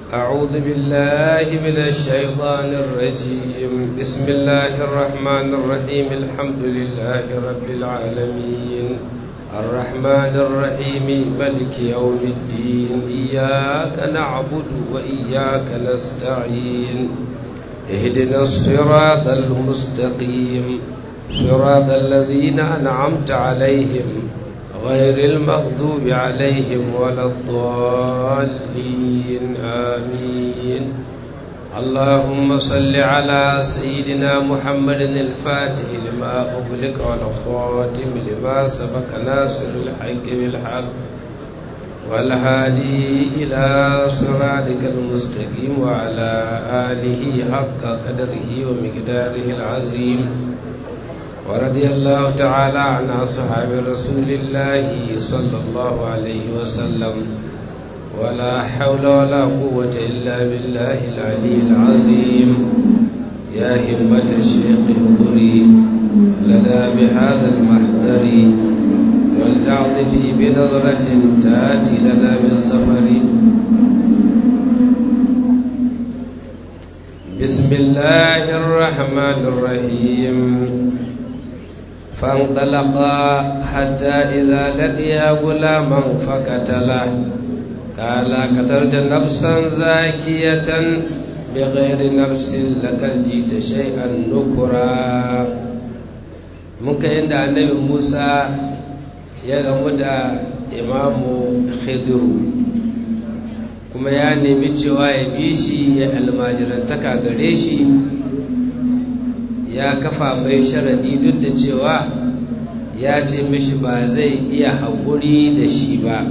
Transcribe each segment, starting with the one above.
أعوذ بالله من الشيطان الرجيم بسم الله الرحمن الرحيم الحمد لله رب العالمين الرحمن الرحيم ملك يوم الدين إياك نعبد وإياك نستعين اهدنا الصراط المستقيم صراط الذين أنعمت عليهم غير المغضوب عليهم ولا الضالين آمين اللهم صل على سيدنا محمد الفاتح لما أغلق والخاتم لما سبق ناصر الحق بالحق والهادي إلى صراطك المستقيم وعلى آله حق قدره ومقداره العظيم ورضي الله تعالى عن أصحاب رسول الله صلى الله عليه وسلم ولا حول ولا قوة إلا بالله العلي العظيم يا همة الشيخ اهضري لنا بهذا المحضر ولتعطفي بنظرة تأتي لنا من سفر بسم الله الرحمن الرحيم فانطلقا حتى إذا لقيا غلاما فقتله قال قتلت نفسا زاكية بغير نفس لقد جئت شيئا نكرا muka inda annabi Musa ya gamu da imamu Khidiru kuma ya nemi cewa ya bi shi ya almajirantaka gare shi ya kafa mai sharadi duk da cewa ya ce mishi ba zai iya haƙuri da shi ba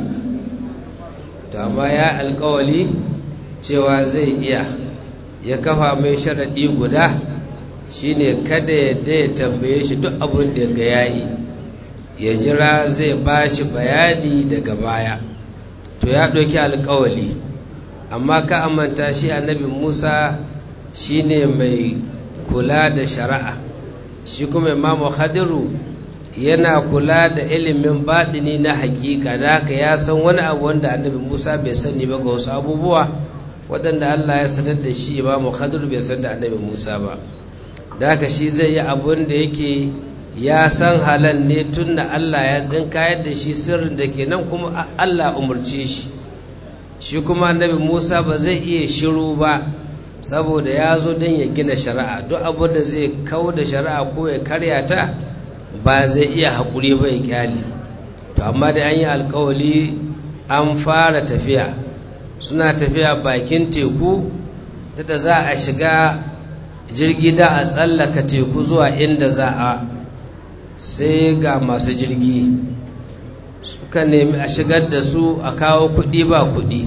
to amma ya alkawali cewa zai iya ya kafa mai sharadi guda shine kada yadda ya tambaye shi duk abin da ga yayi ya jira zai ba shi bayani daga baya to ya ɗauki alkawali amma ka amanta shi annabi musa shine mai kula da shari'a shi kuma imamu hadiru yana kula da ilimin baɗini na hakika da haka ya san wani abu wanda annabi musa bai sani ba ga wasu abubuwa waɗanda allah ya sanar da shi imamu hadiru bai san da annabi musa ba da haka shi zai yi abun da yake ya san halan ne tun da allah ya tsinkayar da shi sirrin da ke nan kuma allah umarce shi shi kuma annabi musa ba zai iya shiru ba saboda ya zo don ya gina shari'a duk abu da zai kau da shari'a ko ya karya ta ba zai iya haƙuri ba ya kyale to amma da an yi alkawali an fara tafiya suna tafiya bakin teku da za a shiga jirgi da a tsallaka teku zuwa inda za a sai ga masu jirgi suka nemi a shigar da su a kawo kuɗi ba kuɗi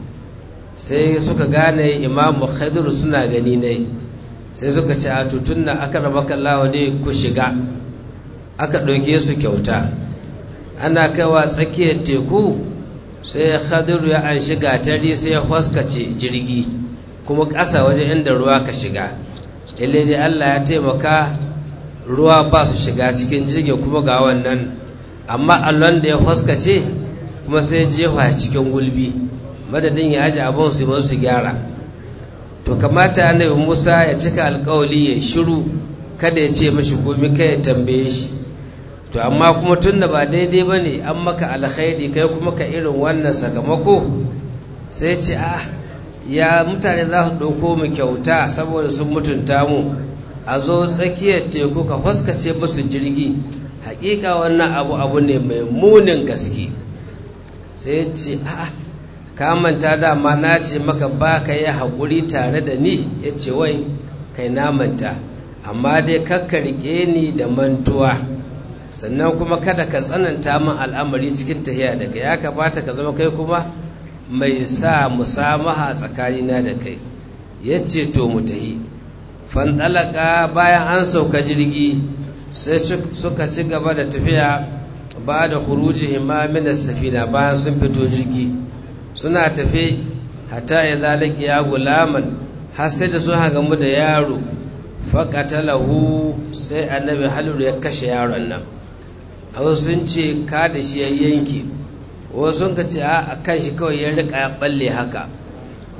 sai suka gane imamu khaidur suna gani ne sai suka ce a tutun na aka raba kallawa ne ku shiga aka ɗauke su kyauta ana kaiwa tsakiyar teku sai khaidur ya an shiga tari sai ya huskace jirgi kuma ƙasa waje inda ruwa ka shiga dai Allah ya taimaka ruwa ba su shiga cikin jirgin kuma ga wannan amma allon da ya huskace kuma sai jefa cikin gulbi madadin ya aji abin su ba su gyara to kamata annabi Musa ya cika alkawali ya shiru kada ya ce mashi komai kai ya tambaye shi to amma kuma tunda ba daidai bane an maka alkhairi kai kuma ka irin wannan sakamako sai ce ah ya mutane za su ɗauko mu kyauta saboda sun mutunta mu a zo tsakiyar teku ka huskace musu jirgi hakika wannan abu abu ne mai munin gaske sai ce a'a ka manta dama na ce maka ba ka yi haƙuri tare da ni ya ce wai kai na manta amma dai kakka riƙe ni da mantuwa sannan kuma kada ka tsananta min al'amari cikin tahiya daga ya kamata ka zama kai kuma mai sa musamaha tsakanina da kai ya ce to mu tahi fandalaka bayan an sauka jirgi sai suka ci gaba da tafiya ba da huruji imamin safina bayan sun fito jirgi suna tafe hata ya zalaki ya gulaman har sai da sun gamu da yaro faƙatalahu sai annabi haluru ya kashe yaron nan a sun ce ka da shi ya yanke wasu ka ce a kan shi kawai ya rika ya balle haka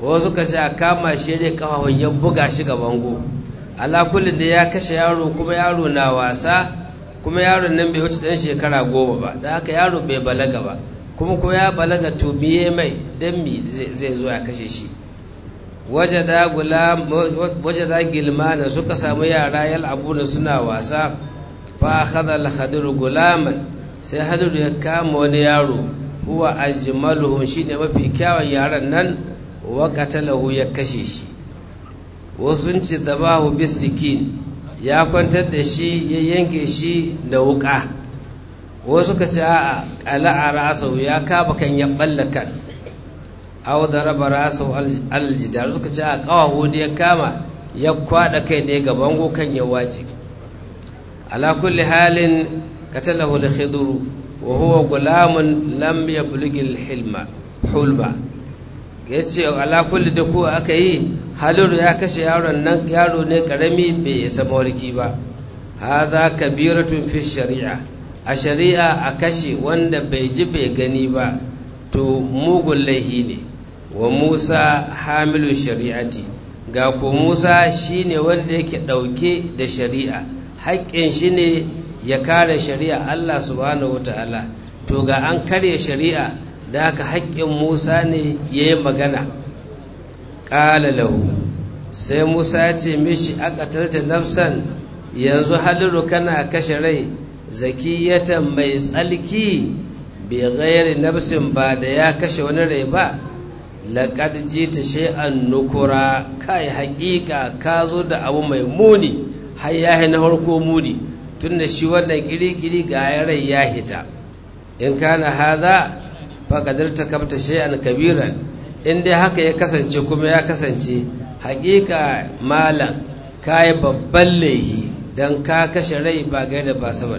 wasu ka ce a kama shi ne kafafun ya buga shi ga bango ala kulli da ya kashe yaro kuma yaro na wasa kuma yaron nan bai wuce dan shekara goma ba da haka yaro bai balaga ba kuma ko ya balaga to biye mai dan mi zai zo ya kashe shi wajada gulam wajada gilmana suka samu yara yal'abuna suna wasa fa akhadha al-khadir gulaman sai hadiru ya kama wani yaro huwa ajmaluhum shine mafi kyawun yaran nan wa qatalahu ya kashe shi wasu ci dabahu bisikin ya kwantar da shi ya yanke shi da wuka wasu ka ce a ƙala a rasau ya kaba kan ya ɓalla kan au da raba rasau aljidar suka ce a ƙawahu da ya kama ya kwaɗa kai ne gaban kan ya wace ala kulli halin katalahu da khidru wa huwa gulamun lam yablughi al-hilma hulma yace ala kulli da ko aka yi haliru ya kashe yaron nan yaro ne karami bai isa mawarki ba hadha kabiratun fi shari'a a shari'a a kashe wanda bai ji bai gani ba to mugun laihi ne wa Musa hamilu shari'ati ga ko Musa shine wanda yake dauke da shari'a haƙƙin shi ne ya kare shari'a Allah subhanahu wataala to ga an karya shari'a da haka haƙƙin Musa ne yayi magana ƙala lahu sai musa ya ce mishi aka nafsan yanzu haliru kana kashe rai zakiyatan mai tsalki bai gairi nafsin ba da ya kashe wani rai ba laƙad ji ta shay'an nukura kai haƙiƙa ka zo da abu mai muni har ya na harko muni tun da shi wannan ƙiri-ƙiri ga rai ya hita in kana haza faƙadar ta kabta shay'an kabiran in dai haka ya kasance kuma ya kasance hakika malam ka yi babban laihi don ka kashe rai ba gaida ba saboda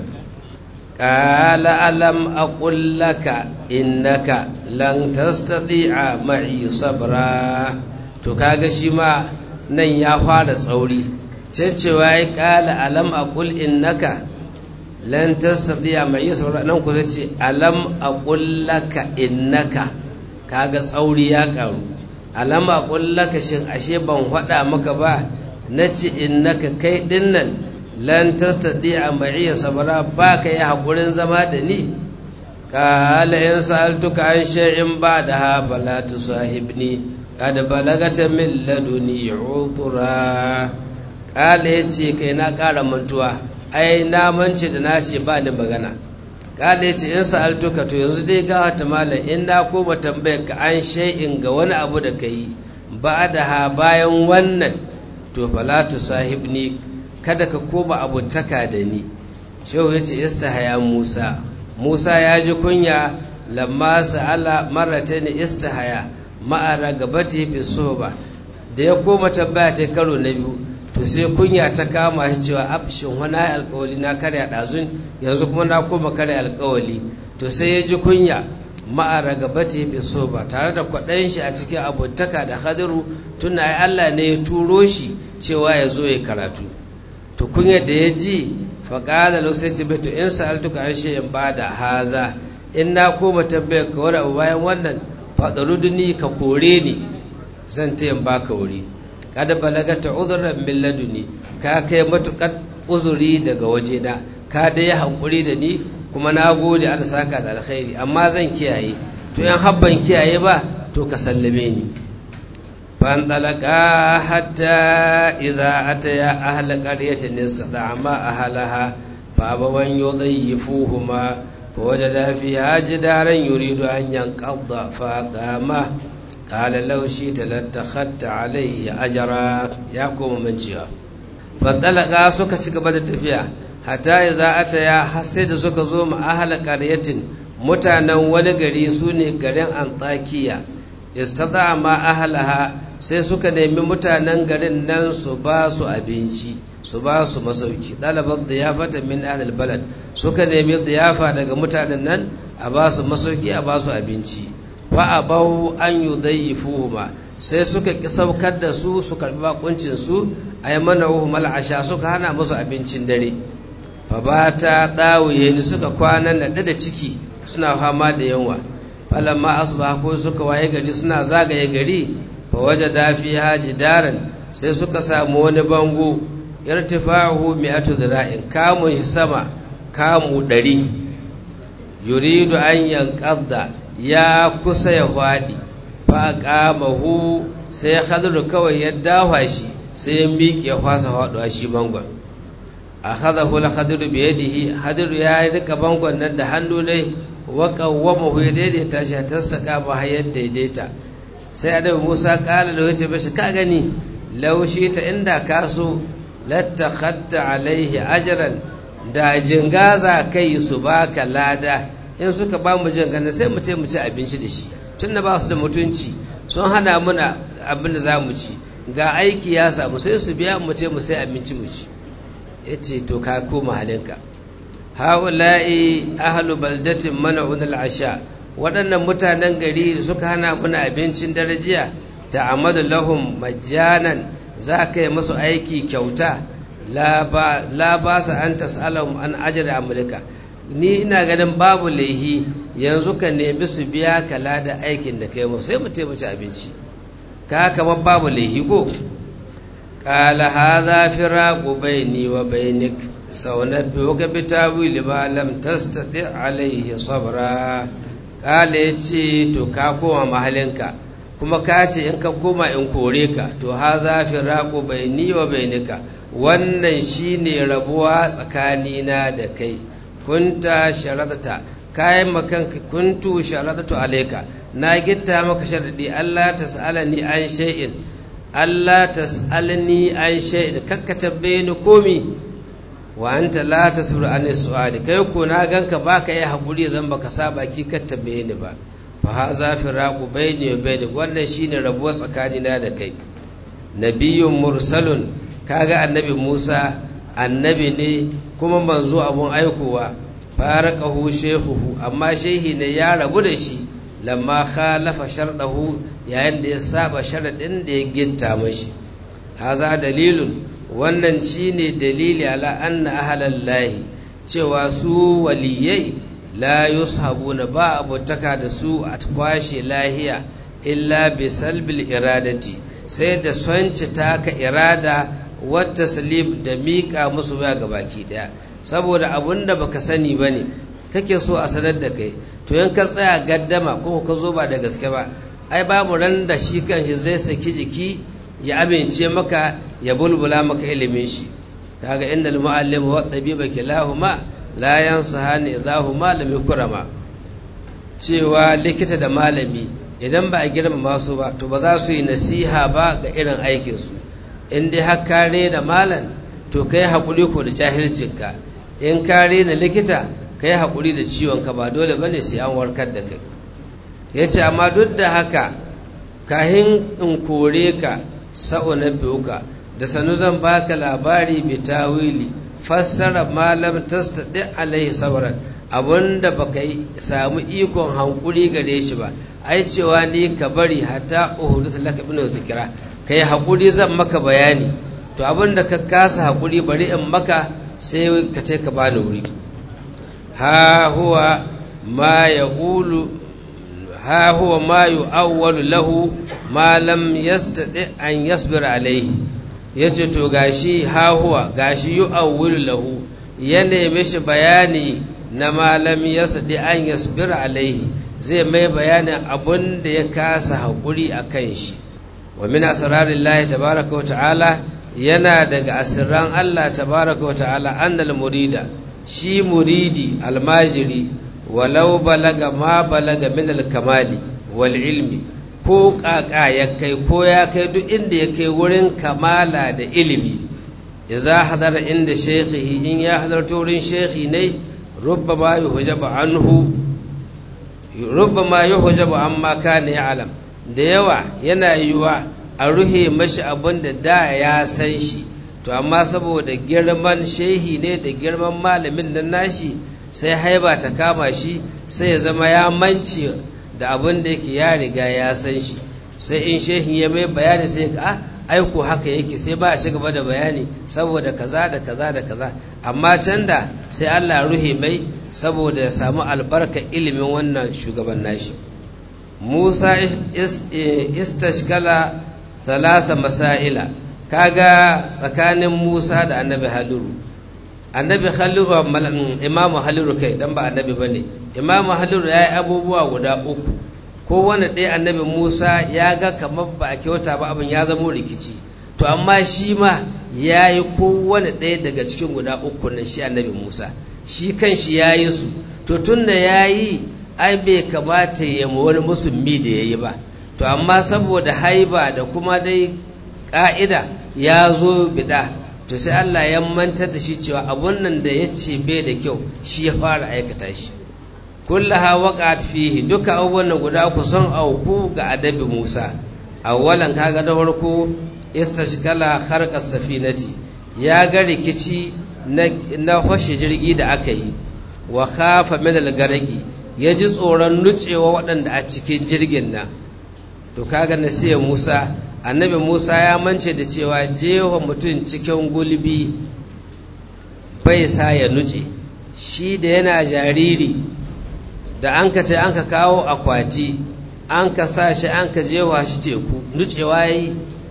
ƙala alam a ƙullaka innaka lan tastati'a ma'i sabra to kaga shi ma nan ya fara tsauri can cewa ya ƙala alam a ƙul innaka lan tastati'a ma'i sabra nan kusa ce alam a ƙullaka innaka kaga tsauri ya karu alama kullaka shin ashe ban faɗa maka ba na ce innaka kai dinnan lan tastati'a ma'iya sabara ba ka yi haƙurin zama da ni qala in sa'altuka an shay'in ba'daha fala tusahibni qad balagata min laduni udhra qala yace kai na ƙara mantuwa ai na mance da na ce ba ni magana kada yace in sa'altuka to yanzu dai ga wata malam in na koma tambayar ka an shay'in ga wani abu da kai ba da ha bayan wannan to fala tu sahibni kada ka koma abutaka da ni shehu yace istihaya Musa Musa ya ji kunya lamma sa'ala marratayn istihaya ma'a ragabati fi soba da ya koma tambaya ta karo na biyu to sai kunya ta kama shi cewa abshin wani alkawali na karya ɗazun yanzu kuma na koma karya alkawali to sai ya ji kunya ma'a ragabati fi soba tare da kwaɗayin shi a cikin abotaka da hadiru tun ai Allah ne ya turo shi cewa ya zo ya karatu to kunya da ya ji faƙala lusai ce to in sa'altuka an shi in ba da haza in na koma tambayar ka wani abu bayan wannan faɗaruduni ka kore ni zan ta yin baka wuri kada balagata uzuran min laduni ka kai matukar uzuri daga wajena ka dai hankuri da ni kuma na gode Allah saka da alkhairi amma zan kiyaye to yan habban kiyaye ba to ka sallame ni فانطلقا حتى إذا أتيا أهل قرية استطعما أهلها فأبوا أن يضيفوهما فوجدا فيها جدارا يريد أن ينقض فأقامه قال لو شئت لاتخذت عليه أجرا يقوم من جهة فانطلقا سكا شكبا تفيا حتى إذا أتيا حسيد سكا زوم أهل قرية متانا ونقري سوني قرين أنطاكية istada ma ahalaha sai suka nemi mutanen garin nan su ba su abinci su ba su masauki ɗalibar diyafa min ahlul balad suka nemi diyafa daga mutanen nan a ba su masauki a ba su abinci fa abau an yudayyifuhuma sai suka ki saukar da su su karbi bakuncin su ay mana'uhum al'asha suka hana musu abincin dare fa bata dawiye ni suka kwana naɗe da ciki suna fama da yunwa falamma asbaha ko suka waye gari suna zagaye gari fa wajada fiha jidaran sai suka samu wani bango irtifa'uhu mi'atu dhira'in kamun shi sama kamu ɗari yuridu an yanqadda ya kusa ya faɗi fa qamahu sai khadru kawai ya dafa shi sai ya miƙe ya fasa faɗuwa shi bangon akhadahu al-khadru bi yadihi hadru ya rika bangon nan da hannu ne wa qawwamahu ya daidaita shi ta saka ba hayar daidaita sai annabi Musa kala da wace bashi ka gani laushi ta inda ka so lattakhatta alaihi ajran da jingaza kai su baka lada in suka ba mu jingana sai mu mu ci abinci da shi tunda ba su da mutunci sun hana muna abin da za mu ci ga aiki ya samu sai su biya mu ce mu sai abinci mu ci ya ce to ka koma halinka haula'i ahlu baldatin mana'un al'asha waɗannan mutanen gari da suka hana muna abincin darajiya ta amadu lahum majjanan za ka yi masu aiki kyauta la ba sa an tas'alahum an ajiyar amurka ni ina ganin babu laihi yanzu ka nemi su biya ka lada aikin da kai sai mu taimaki abinci ka kamar babu laihi ko qala hadha firaqu baini wa bainik saunabbiuka bitawili ma lam tastati alaihi sabra qala yace to ka koma mahalinka kuma ka ce in ka koma in kore ka to hadha firaqu baini wa bainika wannan shine rabuwa tsakanina da kai kunta sharadata kayan makanka kuntu sharadatu alayka na gitta maka sharadi Allah tas'alani an shay'in Allah tas'alni an shay'in kakka tabbaye ni komi wa anta la tasbiru an su'ali kai ko na ganka baka yi hakuri zan baka saba ki ka tabbaye ni ba fa haza firaqu bayni wa bayni wannan shine rabuwa tsakanina da kai nabiyyun mursalun kaga annabi Musa annabi ne kuma manzo abun aikowa faraqahu shehuhu amma shehi ne ya rabu da shi lamma khalafa shardahu yayin da ya saba sharadin da ya ginta mashi haza dalilun wannan shine dalili ala anna ahlallahi cewa su waliyai la yushabuna ba abutaka da su a kwashe lahiya illa bi salbil iradati sai da sonci taka irada wata salib da miƙa musu ya ga baki ɗaya saboda abun da baka sani ba ne kake so a sanar da kai to yan ka tsaya gaddama ko ka zo ba da gaske ba ai babu ran da shi kanshi zai saki jiki ya amince maka ya bulbula maka ilimin shi kaga inda al-muallim wa tabiba kilahuma la yansahani idahuma lam yukrama cewa likita da malami idan ba a girmama su ba to ba za su yi nasiha ba ga irin aikinsu in dai har kare da malam to ka yi haƙuri ko da jahilcinka in kare na likita ka yi haƙuri da ciwonka ba dole ba ne sai an warkar da kai ya ce amma duk da haka kahin in kore ka sa'o na ka da sanu zan baka labari bi tawili fassara malam tastadi alaihi sabran abunda baka samu ikon hankuri gare shi ba ai cewa ni ka bari hatta uhudus laka ibn zikra kai hakuri zan maka bayani to abinda ka kasa hakuri bari in maka sai ka ce ka bani wuri ha huwa ma yaqulu ha huwa ma yu'awwalu lahu ma lam yastati an yasbir alaihi yace to gashi ha huwa gashi yu'awwalu lahu ya neme shi bayani na malam yastati an yasbir alaihi zai mai bayanin abun da ya kasa haƙuri a kan shi wa min asrarin lahi tabaraka wa ta'ala yana daga asirran Allah tabaraka wa ta'ala annal murida shi muridi almajiri walau balaga ma balaga min alkamali wal ilmi ko kaka ya kai ko ya kai duk inda ya kai wurin kamala da ilimi idza hadara inda shaykhihi in ya hadarta wurin shaykhi ne rubbama yuhjabu anhu rubbama yuhjabu amma kana ya'lam da yawa yana yiwa a ruhe mashi abin da da ya san shi to amma saboda girman shehi ne da girman malamin nan nashi sai haiba ta kama shi sai ya zama ya manci da abin da yake ya riga ya san shi sai in shehin ya mai bayani sai ka aiko haka yake sai ba a ci gaba da bayani saboda kaza da kaza da kaza amma can da sai Allah ruhe mai saboda ya samu albarka ilimin wannan shugaban nashi musa istashkala thalasa masaila kaga tsakanin musa da annabi haliru annabi haliru imamu haliru kai dan ba annabi bane imamu haliru ya yi abubuwa guda uku kowane ɗaya annabi musa ya ga kamar ba a kyauta ba abin ya zamo rikici to amma shi ma ya yi kowane ɗaya daga cikin guda uku nan shi annabi musa shi kan shi ya yi su to tun da ya yi ai bai kamata ya ma wani musulmi da ya yi ba to amma saboda haiba da kuma dai ƙa'ida ya zo bida to sai Allah ya mantar da shi cewa abun nan da ya ce bai da kyau shi ya fara aikata shi kullaha waqa'at fihi duka abubuwan nan guda uku sun auku ga adabi Musa awwalan kaga da farko istashkala kharqa safinati ya ga rikici na na hoshe jirgi da aka yi wa khafa min al-garqi ya ji tsoron nutsewa waɗanda a cikin jirgin nan to kaga nasiya Musa annabi Musa ya mance da cewa jewa mutum cikin gulbi bai sa ya nuce shi da yana jariri da an ka ce an ka kawo akwati an ka sa shi an ka jewa shi teku nucewa yi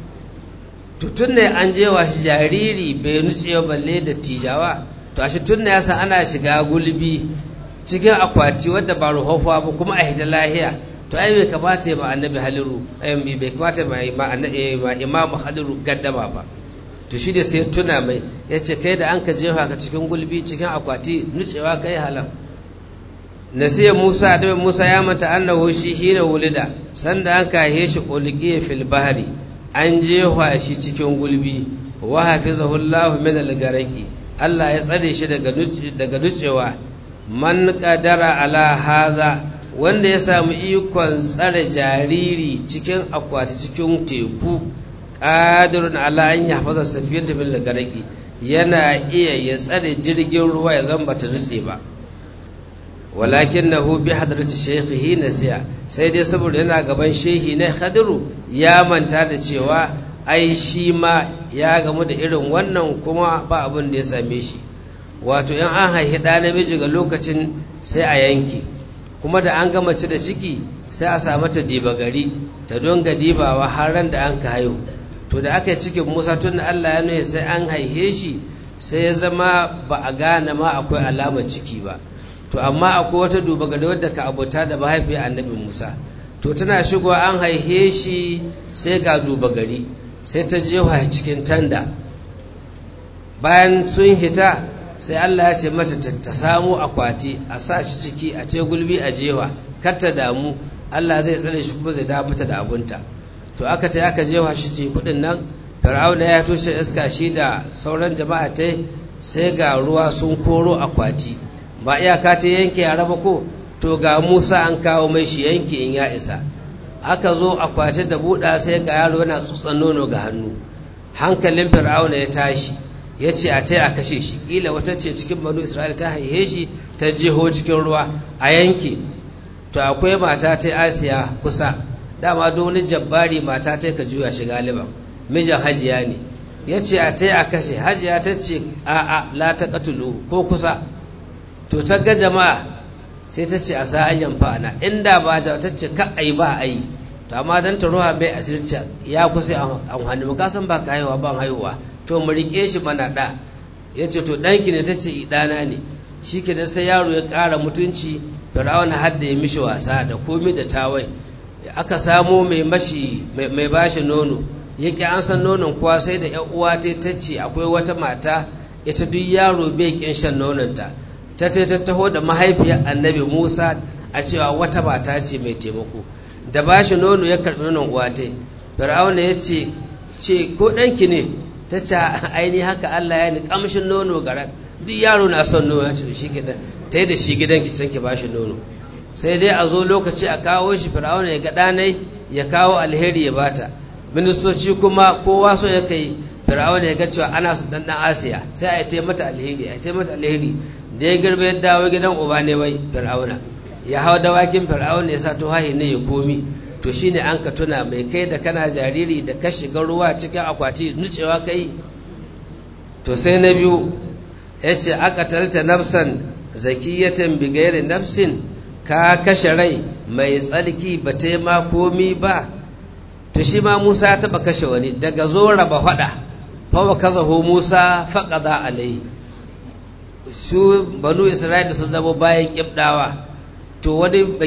tun ne an jewa shi jariri bai nucewa balle da tijawa to a shi tun ya san ana shiga gulbi cikin akwati wadda ba ruhuwa ba kuma a hita lahiya to ai bai kamata ya ma annabi haliru bai kamata ma imamu haliru gaddama ba to shi da sai tuna mai ya ce kai da an ka jefa ka cikin gulbi cikin akwati nucewa kai halam nasiya musa da musa ya manta annahu shi hina wulida sanda an kahe shi ulqiya fil bahri an jefa shi cikin gulbi wa hafizahu allah min al garaqi Allah ya tsare shi daga daga nucewa man qadara ala hadha wanda ya samu ikon tsare jariri cikin akwati cikin teku ƙadirun ala an ya hafaza safiyar tafi da garaki yana iya ya tsare jirgin ruwa ya zan bata nutse ba walakin na hu bi hadarci shekhihi na siya sai dai saboda yana gaban shehi na hadiru ya manta da cewa ai shi ma ya gamu da irin wannan kuma ba abin da ya same shi wato in an haihi ɗa namiji ga lokacin sai a yanke kuma da an gama ci da ciki sai a samu ta diba gari ta donga dibawa har ran da an ka haihu to da aka yi cikin musa tun da allah ya nuhe sai an haihe shi sai ya zama ba a gane ma akwai alamar ciki ba to amma akwai wata duba gari wadda ka abota da mahaifiyar annabi musa to tana shigowa an haihe shi sai ga duba gari sai ta jefa cikin tanda bayan sun hita sai Allah ya ce mata ta samu akwati a sa shi ciki a ce gulbi a jewa kar ta damu Allah zai tsare shi kuma zai dawo mata da abunta to aka ce aka jewa shi ce kudin nan fir'auna ya toshe iska shi da sauran jama'a ta sai ga ruwa sun koro akwati ba iyaka ta yanke a raba ko to ga Musa an kawo mai shi yanke in ya isa aka zo akwati da buɗa sai ga yaro yana tsutsan nono ga hannu hankalin fir'auna ya tashi ya ce a ta a kashe shi ƙila wata ce cikin banu isra'ila ta haihe shi ta jeho cikin ruwa a yanke to akwai mata ta asiya kusa dama wani jabbari mata ta ka juya shi galiban mijin hajiya ne ya ce a ta a kashe hajiya ta ce a a la ta katulu ko kusa to ta ga jama'a sai ta ce a sa ayyan fa'ana inda ba ta ce ka ai ba ai to amma dan ta ruha bai asirci ya kusa an hannu ka san ba ka haihuwa ban haihuwa to mu rike shi mana da ya ce to ɗanki ne ta ce ɗana ne shi ke da sai yaro ya ƙara mutunci fir'auna har da ya mishi wasa da komi da tawai aka samo mai mashi mai bashi nono yake an san nonon kuwa sai da yan uwa ta ta ce akwai wata mata ita duk yaro bai kin shan nononta ta ta ta taho da mahaifiyar annabi musa a cewa wata mata ce mai taimako da bashi nono ya karɓi nonon uwa ta fir'auna ya ce ce ko ɗanki ne ta ce aini haka Allah ya ni kamshin nono garan duk yaro na son nono ya ce shi gidan ta yi da shi gidan ki can ki bashi nono sai dai a zo lokaci a kawo shi fir'auna ya ga ɗanai ya kawo alheri ya bata ministoci kuma kowa so ya kai fir'auna ya ga cewa ana su dan dan asiya sai a yi mata alheri a yi mata alheri da ya girbe ya dawo gidan uba ne wai fir'auna ya hau dawakin fir'auna ya sa tuhahi ne ya komi to shine an ka tuna mai kai da kana jariri da ka shiga ruwa cikin akwati nucewa kai to sai na biyu ya ce aka talta nafsan zakiyatan bigayar nafsin ka kashe rai mai tsarki ba ta yi ma komi ba to shi ma musa ya taɓa kashe wani daga zo raba faɗa fawa kazaho musa faƙaza alai su banu isra'ila sun zama bayan ƙibɗawa to wani ba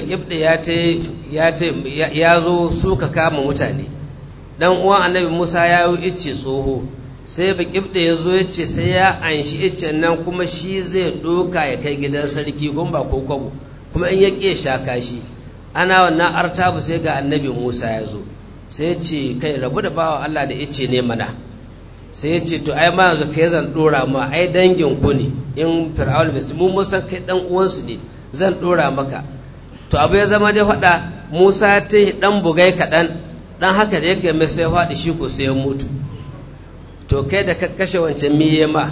ƙibɗa ya zo suka kama mutane dan uwan annabi musa ya yi icce tsoho sai ba ƙibɗa ya zo ya ce sai ya anshi iccen nan kuma shi zai ɗoka ya kai gidan sarki kuma ba ko kwabo kuma in ya ƙe shaka shi ana wannan artabu sai ga annabi musa ya zo sai ce kai rabu da bawa allah da icce ne mana sai ya ce to ai ma yanzu kai zan ɗora ma ai dangin ku ne in fir'aun bai mun musan kai dan uwansu ne zan ɗora maka to abu ya zama dai faɗa musa ta yi ɗan bugai kaɗan ɗan haka da yake mai sai faɗi shi ko sai ya mutu to kai da ka kashe wancan miye ma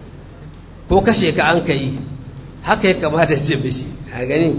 ko kashe ka an ka yi haka ya kamata ce mishi a gani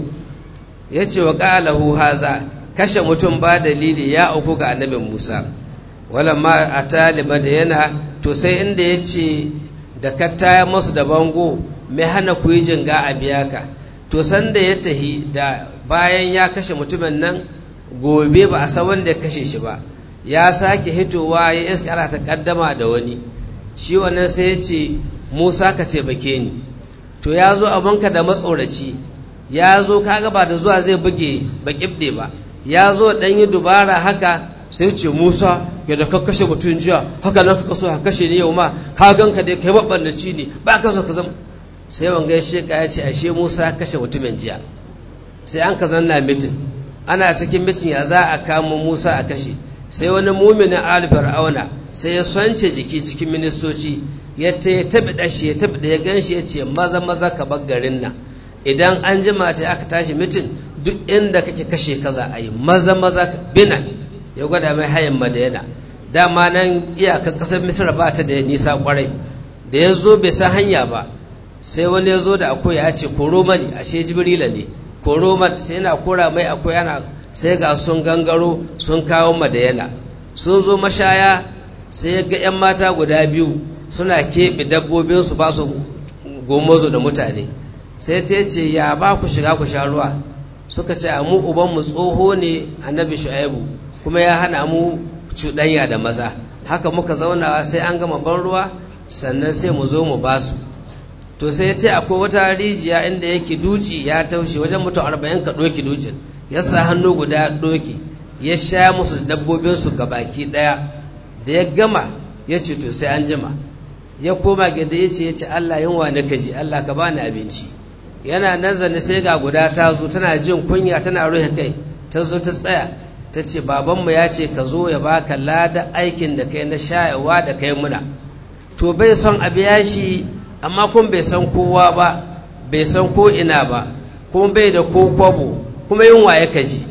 ya ce wa ƙalahu haza kashe mutum ba dalili ya auku ga annabin musa wala ma a taliba da yana to sai inda ya ce da ka taya masu da bango mai hana ku yi jinga a biya ka to sanda ya tahi da bayan ya kashe mutumin nan gobe ba a san wanda ya kashe shi ba ya sake hitowa ya iska ana ta kaddama da wani shi wannan sai ya ce musa ka taimake ni to ya zo abinka da matsoraci ya zo kaga ba da zuwa zai buge ba kibde ba ya zo dan yi dubara haka sai ce musa ya da ka kashe mutum jiya haka nan ka so ka kashe ni yau ma ka ganka dai kai mabannaci ne ba ka so ka zama sai wanga ya sheka ya ce ashe musa kashe mutumin jiya sai an ka zanna mitin ana cikin mitin ya za a kamo musa a kashe sai wani muminin ali fir'auna sai ya swance jiki cikin ministoci ya ta ya tabi dashi ya tabi da ya ganshi ya ce maza maza ka bar garin nan idan an jima ta aka tashi mitin duk inda kake kashe kaza a yi maza maza bina ya gwada mai hayan madayana dama nan iyakar kasar misra ba ta da nisa kwarai da ya zo bai san hanya ba sai wani ya zo da akwai ya ce koro mani ashe jibrila ne koro man sai yana kora mai akwai yana sai ga sun gangaro sun kawo madayana sun zo mashaya sai ga 'yan mata guda biyu suna keɓe dabbobinsu ba su gomozo da mutane sai ta ce ya ba ku shiga ku sha ruwa suka ce a mu ubanmu tsoho ne annabi shu'aibu kuma ya hana mu cuɗanya da maza haka muka zauna sai an gama ban ruwa sannan sai mu zo mu ba su to sai ta akwai wata rijiya inda yake duci ya taushe wajen mutum arba'in ka ɗoki ducin ya sa hannu guda ɗoki ya sha musu dabbobinsu ga baki ɗaya da ya gama ya ce to sai an jima ya koma gida ya ce ya ce Allah yunwa na kaji Allah ka bani abinci yana nan zane sai ga guda ta zo tana jin kunya tana ruhe kai ta zo ta tsaya ta ce babanmu ya ce ka zo ya baka lada aikin da kai na shayarwa da kai muna to bai son a biya shi amma kun bai san kowa ba bai san ko ina ba kuma bai da ko kwabo kuma yunwa ya kaji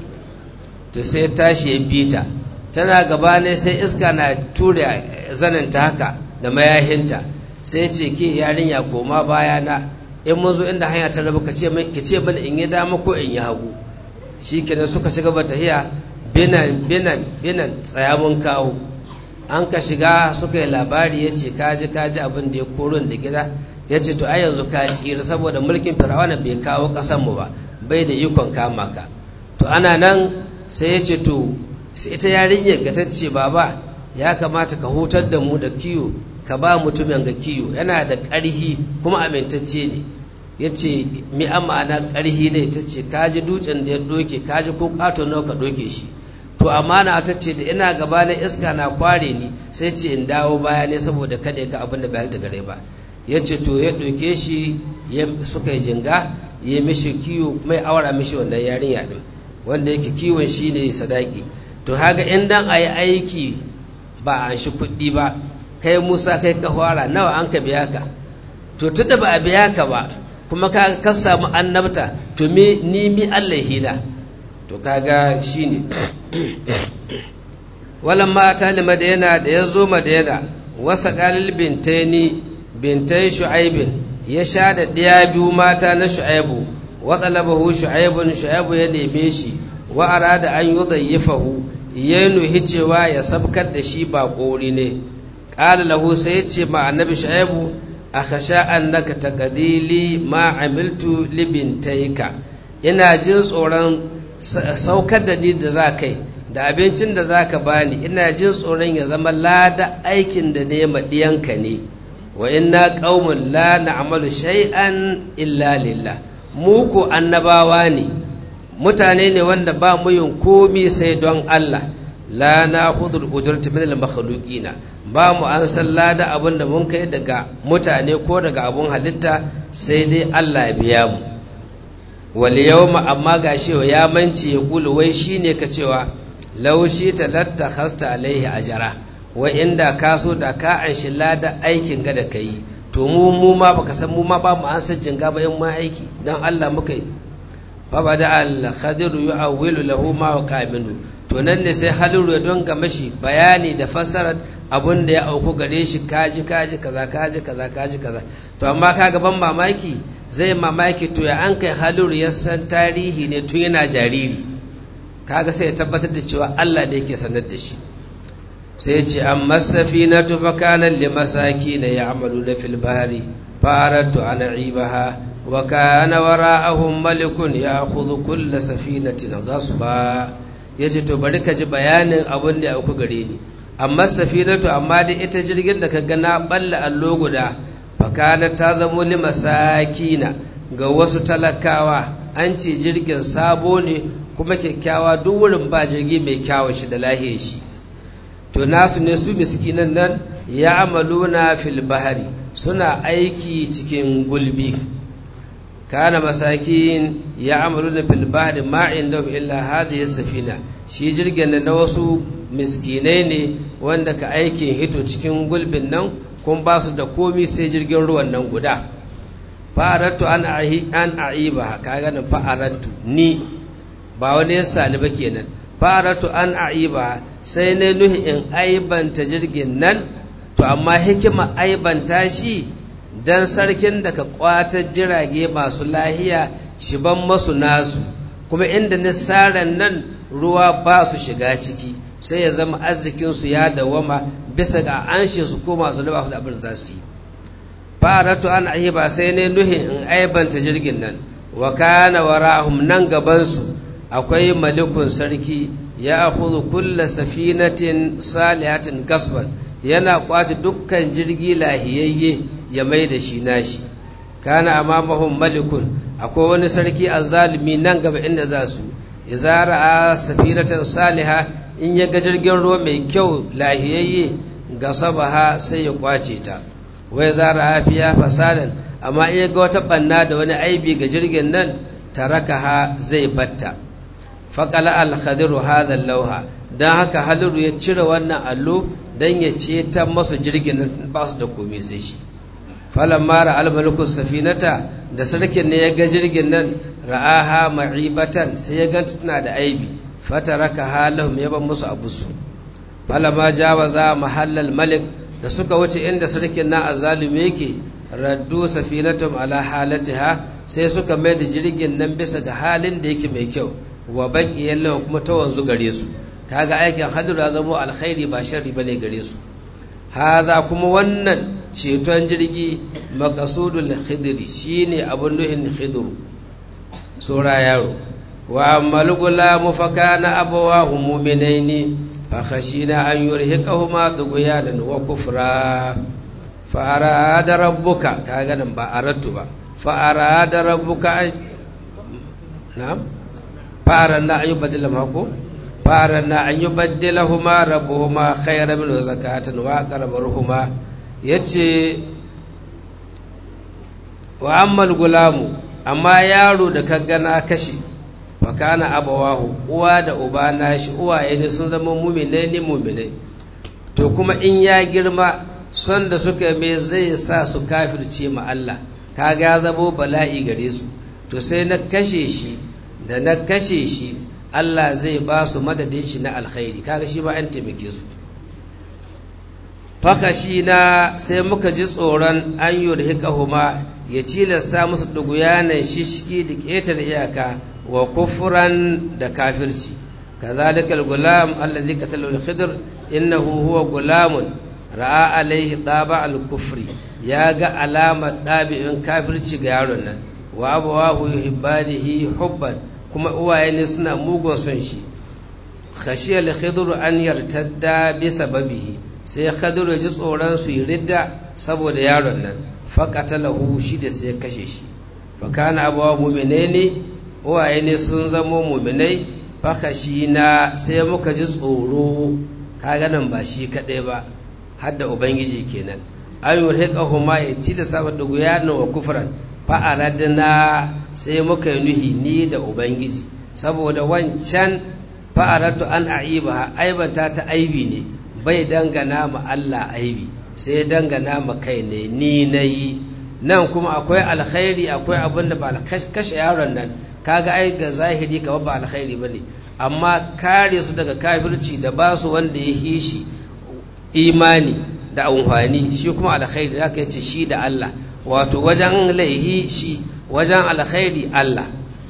to sai tashi ya bita tana gaba ne sai iska na tura zaninta haka da mayahinta sai ce ke yarinya koma bayana in mun zo inda hanya ta rabu ki ce bani in yi dama ko in yi hagu shi kenan suka shiga ba tahiya binan binan binan tsaya mun kawo an ka shiga suka yi labari ya ce kaji kaji abin da ya koro da gida ya ce to ai yanzu ka tsira saboda mulkin fir'auna bai kawo mu ba bai da ikon kama ka to ana nan sai ya ce to sai ita yarinyar ga ta ce baba ya kamata ka hutar da mu da kiyo ka ba mutumin ga kiyo yana da ƙarhi kuma amintacce ne ya ce mi an ma'ana ƙarhi ne ta ce kaji dutsen da ya doke kaji ko ƙato nawa ka doke shi to amana ta ce da ina gaba na iska na kware ni sai ce in dawo baya ne saboda kada ya ga abin da bai da gare ba ya ce to ya ɗauke shi suka yi jinga ya mishi kiwo mai aura mishi wannan yarinya ɗin wanda yake kiwon shi ne sadaki to haga in dan a yi aiki ba a shi kuɗi ba kai musa kai ka fara nawa an ka biya ka to tunda ba a biya ka ba kuma ka ka samu annabta to me ni mi Allah hina to kaga shine walan ma ta madayana da ya zo madayana wasa qalil bintaini bintai shu'aibin ya sha da ɗaya biyu mata na shu'aibu wa talabahu shu'aibun shu'aibu ya neme shi wa arada an yudayyifahu ya nuhi cewa ya sabkar da shi ba ƙori ne ƙala lahu sai ce ma annabi shu'aibu a kasha annaka taqdili ma amiltu libintaika ina jin tsoron saukar da ni da za kai da abincin da za ka bani ina jin tsoron ya zama lada aikin da ne maɗiyanka ne wa inna qaumun la na'malu shay'an illa lillah mu ko annabawa ne mutane ne wanda ba mu yin komi sai don Allah la na'khudhu al-ujrata min al-makhluqina ba mu an san lada abin da mun kai daga mutane ko daga abun halitta sai dai Allah ya biya mu wal yawma amma gashi ya manci ya kulu wai shine ka cewa law shi talatta khasta alaihi ajra wa inda ka so da ka anshi lada aikin ga da kai to mu mu ma baka san mu ma ba mu an san jinga ba in ma aiki dan Allah muka yi fa bada al khadiru yu'awwilu lahu ma qaminu to nan ne sai haliru ya donga mashi bayani da fassarar abun da ya auku gare shi kaji kaji kaza kaji kaza kaji kaza to amma kaga ban mamaki zai mamaki to ya an kai haliru ya san tarihi ne tun yana jariri kaga sai ya tabbatar da cewa Allah ne yake sanar da shi sai ce amma safinatu fa kana limasakin ya'maluna fil bahri faratu an ibaha wa kana wara'ahum malikun ya'khudhu kull safinatin ghasba yace to bari ka ji bayanin abin da ya auku gare ni amma safinatu amma da ita jirgin da kaga na balla allo guda fa kana ta zamo limasakina ga wasu talakawa an ce jirgin sabo ne kuma kyakkyawa duk wurin ba jirgi mai kyawun shi da lahiyar shi to nasu ne su miskinan nan ya amaluna fil bahari suna aiki cikin gulbi kana masakin ya amaluna fil bahari ma inda illa hadhihi safina shi jirgin na wasu miskinai ne wanda ka aikin hito cikin gulbin nan kun ba su da komi sai jirgin ruwan nan guda fa'arattu an an aiba kaga nan fa'arattu ni ba wani yasa ni ba kenan fa'arattu an aiba sai ne nuhi in aibanta jirgin nan to amma hikima aibanta shi dan sarkin da ka kwatar jirage masu lahiya shi ban masu nasu kuma inda nisaran nan ruwa ba su shiga ciki sai ya zama arzikinsu ya dawama bisa ga an su ko masu ba su da abin za su yi faratu an ba sai ne nuhin in aibanta jirgin nan wa kana warahum nan gabansu akwai malikun sarki ya akhudhu kulla safinatin salihatin gasban yana kwace dukkan jirgi lahiyayye ya mai da shi nashi kana amamahum malikun akwai wani sarki azzalimi nan gaba inda za su idza ra'a safinatan saliha in ya ga jirgin ruwa mai kyau lahiyayye gasabaha sai ya kwace ta wai za ra'a fiya fasadan amma in ya ga wata banna da wani aibi ga jirgin nan tarakaha zai batta faqala al-khadiru hadha al-lawha dan haka haliru ya cire wannan allo dan ya ce ta masu jirgin nan ba su da komai sai shi falamma ra al-maliku safinata da sarkin ne ya ga jirgin nan ra'aha ma'ibatan sai ya ganta tana da aibi fataraka halahum ya ban musu abusu falamma jawaza mahallal malik da suka wuce inda sarkin na azalimi yake raddu safinatum ala halatiha sai suka mai da jirgin nan bisa ga halin da yake mai kyau wa baki yallahu kuma ta wanzu gare su kaga aikin hadiru ya zama alkhairi ba sharri bane gare su haza kuma wannan ceton jirgi makasudul khidri shine abun nuhin khidru sura yaro wa ammal gulamu fa kana abawahu mu'minaini fa khashina an yurhiqahuma tughyanan wa kufra fa arada rabbuka kaga nan ba aratu ba fa arada rabbuka na'am fa arana an yubaddilahuma ko fa arana an yubaddilahuma rabbuhuma khayran min zakatan wa aqrabuhuma yace wa ammal gulamu amma yaro da ka gana kashe fakana abawahu uwa da uba nashi uwaye ne sun zama muminai ne muminai to kuma in ya girma son da suka mai zai sa su kafirce ma Allah kaga ya zamo bala'i gare su to sai na kashe shi da na kashe shi Allah zai ba su madadin shi na alkhairi kaga shi ba an taimake su fakashi na sai muka ji tsoron an yurhiqahuma ya cilasta musu duguyanan shishki da ƙetare iyaka wa kufuran da kafirci kazalikal gulam allazi qatala al-khidr innahu huwa gulamun ra'a alaihi taba al-kufri ya ga alamar ɗabi'in kafirci ga yaron nan wa abawahu yuhibbanihi hubban kuma uwaye ne suna mugun son shi khashiyal khidr an yartadda bi sababihi sai khidr ya ji tsoron su yi ridda saboda yaron nan faqatalahu shi da sai kashe shi fa kana abawa mu'minaini uwaye ne sun zamo mu'minai fa khashina sai muka ji tsoro kaga nan ba shi kadai ba har da ubangiji kenan an yurhiqahuma ya tilasa wa duguyana wa kufran fa aradna sai muka yi nuhi ni da ubangiji saboda wancan fa aratu an aibaha aibanta ta aibi ne bai dangana ma Allah aibi sai dangana ma kai ne ni nayi nan kuma akwai alkhairi akwai abin da ba kashe yaron nan kaga ai ga zahiri kamar ba alkhairi bane amma kare su daga kafirci da ba su wanda ya hishi imani da amfani shi kuma alkhairi da ce shi da Allah wato wajen laihi shi wajen alkhairi Allah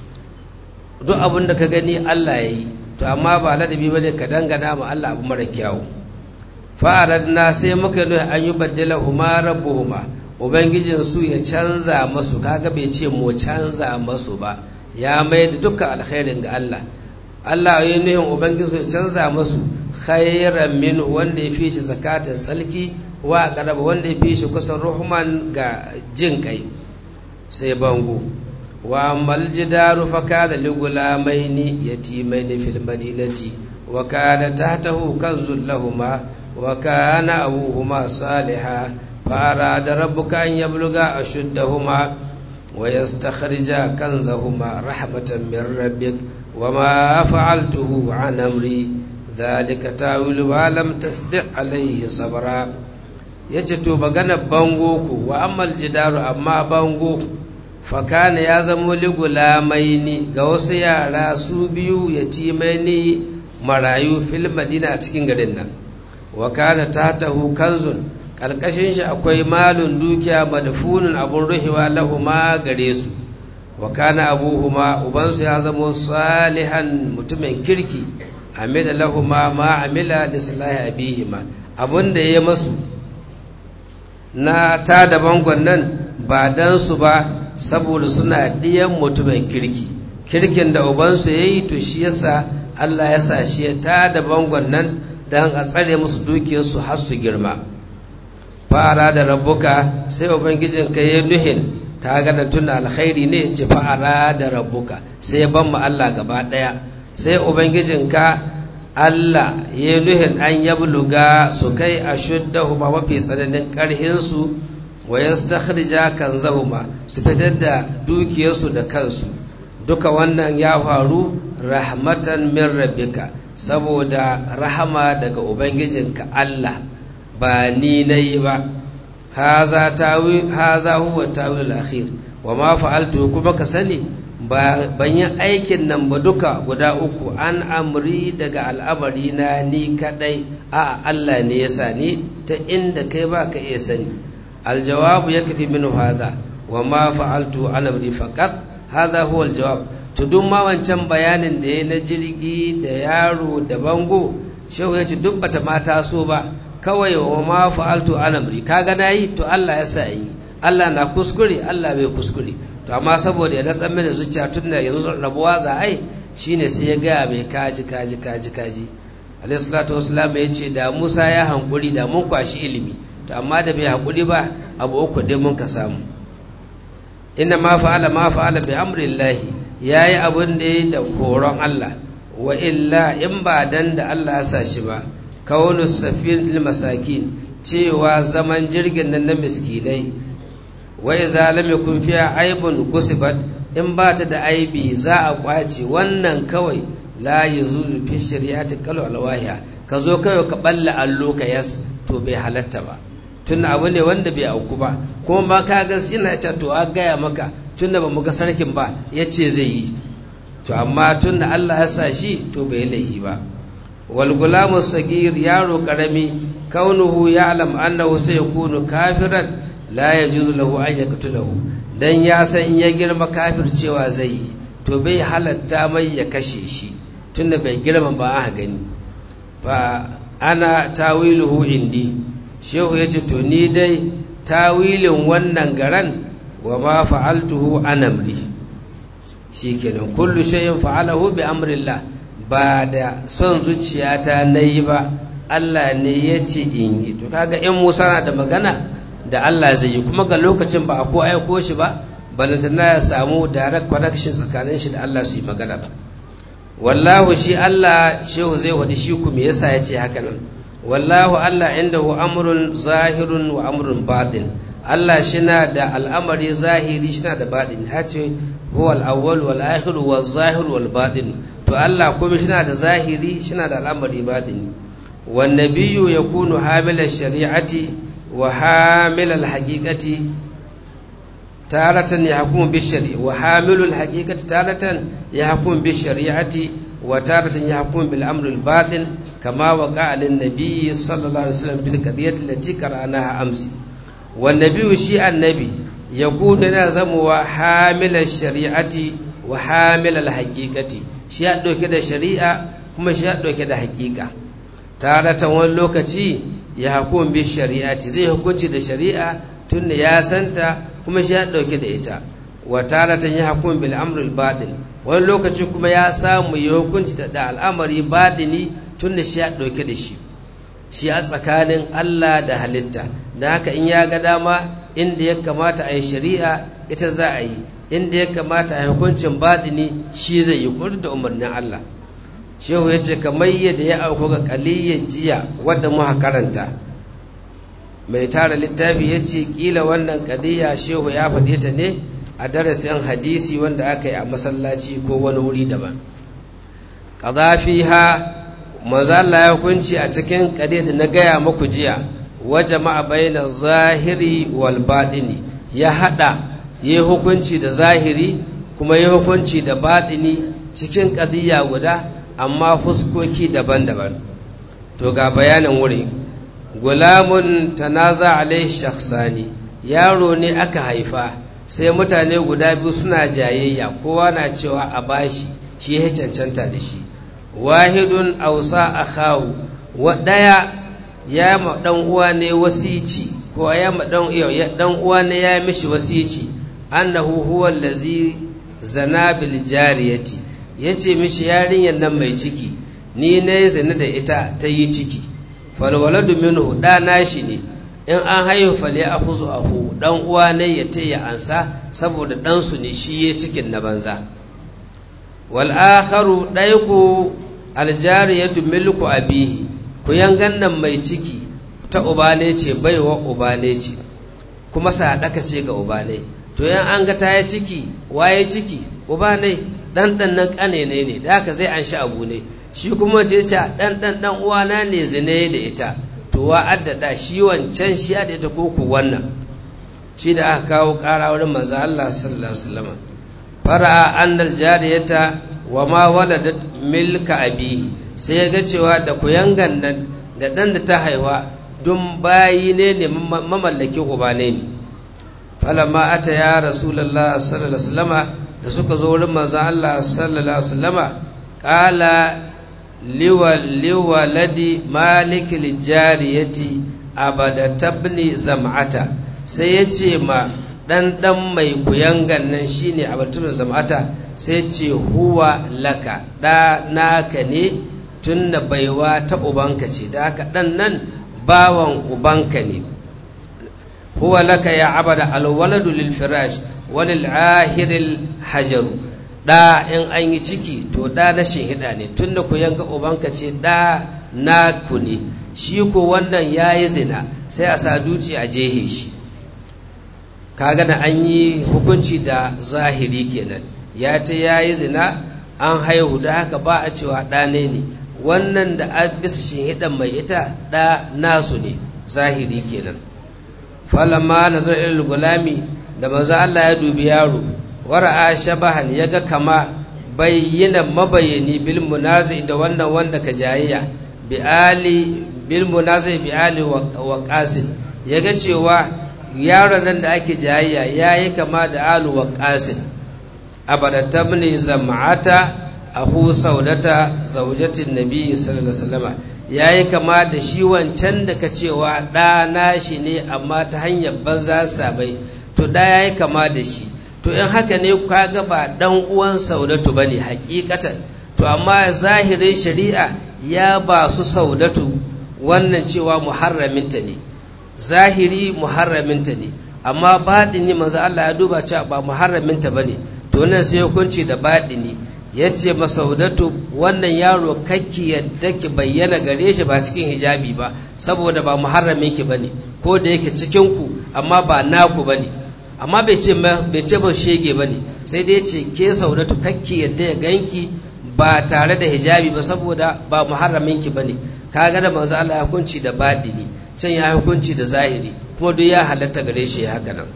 duk abin da ka gani Allah ya yi to amma ba ladabi bane ka dangana ma Allah abu mara kyawu fa'aradna sai muka nuna an yi baddala huma rabbuhuma ubangijin su ya canza masu kaga bai ce mu canza masu ba ya mai da dukkan alkhairin ga Allah Allah ya nuhin ubangijin su ya canza masu khairan min wanda ya fi shi zakatin tsalki wa qaraba wanda ya fi shi kusan ruhman ga jin kai sai bango wa ammal jidaru fa kana li gulamaini yatimaini fil madinati wa kana tahtahu kanzul lahumā wa kana abuhuma salihah fa arada rabbuka an yabluga ashuddahuma wa yastakhrija kanzahuma rahmatan min rabbik wa ma fa'altuhu an amri dhalika ta'wilu ma lam tasdi' alayhi sabra yace to magana bango ku wa ammal jidaru amma bango fakana ya zamo ligulamaini ga wasu yara su biyu yatimaini marayu fil madina a cikin garin nan wa kana tahtahu kanzun karkashin shi akwai malun dukiya madfunun abun ruhiwa lahuma gare su wa kana abuhuma ubansu ya zamo salihan mutumin kirki amila lahuma ma amila lislahi abihima abun da ya masu na ta da bangon nan ba dan su ba saboda suna ɗiyan mutumin kirki kirkin da ubansu ya yi to shi yasa Allah ya sa shi ya ta da bangon nan don a tsare musu dukiyarsu har su girma fara da rabbuka sai ubangijin ka yi nuhin ta gana tuna alkhairi ne ya ce fa'ara da rabbuka sai ya ban mu Allah gaba ɗaya sai ubangijin ka Allah ya yi nuhin an yabluga su kai a shuddahu ma mafi tsananin ƙarhinsu wa yastakhrija kanzahuma su fitar da dukiyarsu da kansu duka wannan ya faru rahmatan min rabbika saboda rahama daga ubangijinka Allah ba ni nayi ba haza tawi haza huwa tawil akhir wa ma fa'altu kuma ka sani ba ban yi aikin nan ba duka guda uku an amri daga al'amari na ni kadai a Allah ne ya sani ta inda kai ba ka iya sani الجواب يكفي منه هذا وما فعلت عن امري فقط هذا هو الجواب to duk ma wancan bayanin da ya na jirgi da yaro da bango shehu ya ce duk bata ma taso ba kawai wa ma fa'altu an amri kaga nayi to Allah ya sa yi Allah na kuskure Allah bai kuskure to amma saboda ya natsan mana zuciya tun da yanzu rabuwa za ai shine sai ya gaya mai kaji kaji kaji kaji alayhi salatu wassalam ya ce da Musa ya hankuri da mun kwashi ilimi to amma da bai haƙuri ba abu uku dai mun ka samu inna ma fa'ala ma fa'ala bi amrillahi yayi abun da yayi da koron Allah wa illa in ba dan da Allah ya sa shi ba kaunu safinatul masakin cewa zaman jirgin nan na miskinai wa idza lam yakun fiha aibun gusibat in ba ta da aibi za a kwace wannan kawai la yuzuzu fi shari'ati qalu alwahiya ka zo kawai ka balla allo ka yas to bai halatta ba tun abu ne wanda bai auku ba kuma ba ka ga yana ce to a gaya maka tun da ba mu ga sarkin ba ya ce zai yi to amma tun da Allah ya sa shi to bai laifi ba wal gulamu sagir yaro karami kaunuhu ya'lam annahu sayakunu kafiran la yajuzu lahu an yaqtulahu dan ya san in ya girma kafir cewa zai yi to bai halatta mai ya kashe shi tunda bai girma ba a gani fa ana tawiluhu indi shehu ya ce to ni dai tawilin wannan garan wa ma fa'altuhu an amri shikenan kullu shay'in fa'alahu bi amrillah ba da son zuciyata nayi ba Allah ne ya ce in yi to kaga in Musa na da magana da Allah zai yi kuma ga lokacin ba a ko aiko shi ba balantana ya samu direct connection tsakanin shi da Allah su yi magana ba wallahu shi Allah shehu zai wadi shi ku me yasa ya ce haka nan wallahu Allah indahu amrun zahirun wa amrun batin Allah shina da al'amari zahiri shina da batin ya ce huwa al-awwal wal akhir wal zahir wal batin to Allah kuma shina da zahiri shina da al'amari batin wan nabiyyu yakunu hamila shari'ati wa hamila al-haqiqati taratan yahkumu bi shari'a wa hamilul haqiqati taratan yahkumu bi shari'ati wa taratan yahkumu bil amri al-batin كما وقع للنبي صلى الله عليه وسلم في القضية التي قرأناها أمس والنبي شيء النبي يكون لازم وحامل الشريعة وحامل الحقيقة شيء دو كده شريعة كما شيء دو كده حقيقة تارة واللوكتي يحكم بالشريعة زي حكمتي ده شريعة تن يا سنتا كما شيء دو كده إتا وتارة يحكم بالأمر الباطن واللوكتي كما يا سامو يحكمتي ده الأمر باطني tun da shi ya ɗauke da shi shi a tsakanin Allah da halitta da haka in ya ga dama inda ya kamata a yi shari'a ita za a yi inda ya kamata a yi hukuncin baɗini shi zai yi kudu da umarnin Allah shehu ya ce kamar yadda ya auku ga kaliyyar jiya wadda muka karanta mai tara littafi ya ce kila wannan kadiyya shehu ya faɗe ta ne a darasin hadisi wanda aka yi a masallaci ko wani wuri daban ha maza Allah ya hukunci a cikin kade da na gaya muku jiya wa jama'a baina zahiri wal batini ya hada yi hukunci da zahiri kuma yi hukunci da batini cikin kadiyya guda amma fuskoki daban-daban to ga bayanin wuri gulamun tanaza alaihi shakhsani yaro ne aka haifa sai mutane guda biyu suna jayayya kowa na cewa a bashi shi ya cancanta da shi wahidun ausa akhahu wa daya ya ma dan uwa ne wasici ko ya ma dan ya dan uwa ne ya mishi wasici annahu huwa allazi zana bil jariyati yace mishi yarinyar nan mai ciki ni ne zina da ita ta yi ciki fal waladu minhu da nashi ne in an haihu fale a huzu ahu dan uwa ne ya taya ansa saboda dan su ne shi ya cikin na banza wal akharu daiku aljariyatu milku abihi ku yangan nan mai ciki ta uba ne ce baiwa uba ne ce kuma sadaka ce ga uba ne to yan an ga ta yi ciki waye ciki uba ne dan dan nan kane ne ne da haka zai an shi abu ne shi kuma ce ce dan dan dan uwana ne zine da ita to wa addada shi wancan shi da ita ko ku wannan shi da aka kawo ƙara wurin manzo Allah sallallahu alaihi wasallam fara'a annal jariyata wa ma waladat milka abihi sai ya ga cewa da kuyangan nan da dan da ta haihuwa dun bayi ne ne mamallaki uba ne ne falamma ata ya rasulullah sallallahu alaihi wasallama da suka zo wurin manzo Allah sallallahu alaihi wasallama qala liwa liwaladi malik lijariyati abada tabni zam'ata sai ya ce ma dan dan mai kuyangan nan shine abatun zam'ata sai ce huwa laka da naka ne tunna baiwa ta ubanka ce da haka dan nan bawan ubanka ne huwa laka ya abada alwaladu lil firash walil ahiril hajaru da in an yi ciki to da na hida ne tunda ku yanga ubanka ce da naku ne shi ko wannan yayi zina sai a sa duci a jehe shi kaga da an yi hukunci da zahiri kenan ya ta yayi zina an haihu da haka ba a cewa ɗa ne ne wannan da a bisa hidan mai ita ɗa nasu ne zahiri kenan falamma nazar ilal gulami da maza Allah ya dubi yaro wara'a shabahan ya ga kama bayyana mabayani bil munazi da wannan wanda ka jayayya bi ali bil munazi bi ali wa qasim ya ga cewa yaron nan da ake jayayya yayi kama da alu wa qasim abadatabni zam'ata ahu saudata zaujatin nabi sallallahu alaihi wasallam yayi kama da shi wancan da ka cewa da nashi ne amma ta hanyar banza sabai to da yayi kama da shi to in haka ne kaga ba dan uwan saudatu bane hakikatan to amma zahirin shari'a ya ba su saudatu wannan cewa muharraminta ne zahiri muharraminta ne amma baɗini manzo Allah ya duba cewa ba muharraminta bane to nan sai hukunci da baɗini yace masaudatu wannan yaro kakki yadda ki bayyana gare shi ba cikin hijabi ba saboda ba muharramin ki bane ko da yake cikin ku amma ba naku bane amma bai ce bai ce ba shege bane sai dai yace ke saudatu kakki yadda ya ganki ba tare da hijabi ba saboda ba muharramin ki bane kaga da manzo Allah ya hukunci da baɗini can ya hukunci da zahiri kuma duk ya halatta gare shi haka nan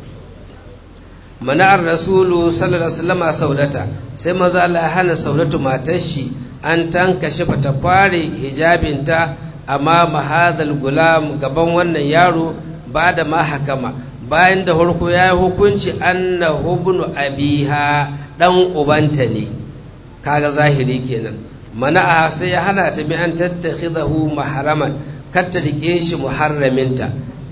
mana'ar rasulu sallallahu alaihi wasallam saudata sai maza Allah ya hana saudatu matar shi an tankashe ta fare hijabinta amma mahadal gulam gaban wannan yaro ba da ma hakama bayan da harko ya yi hukunci anna hubnu abiha dan ubanta ne kaga zahiri kenan mana'a sai ya hana ta bi an tattakhidahu mahraman kar ta rike shi muharraminta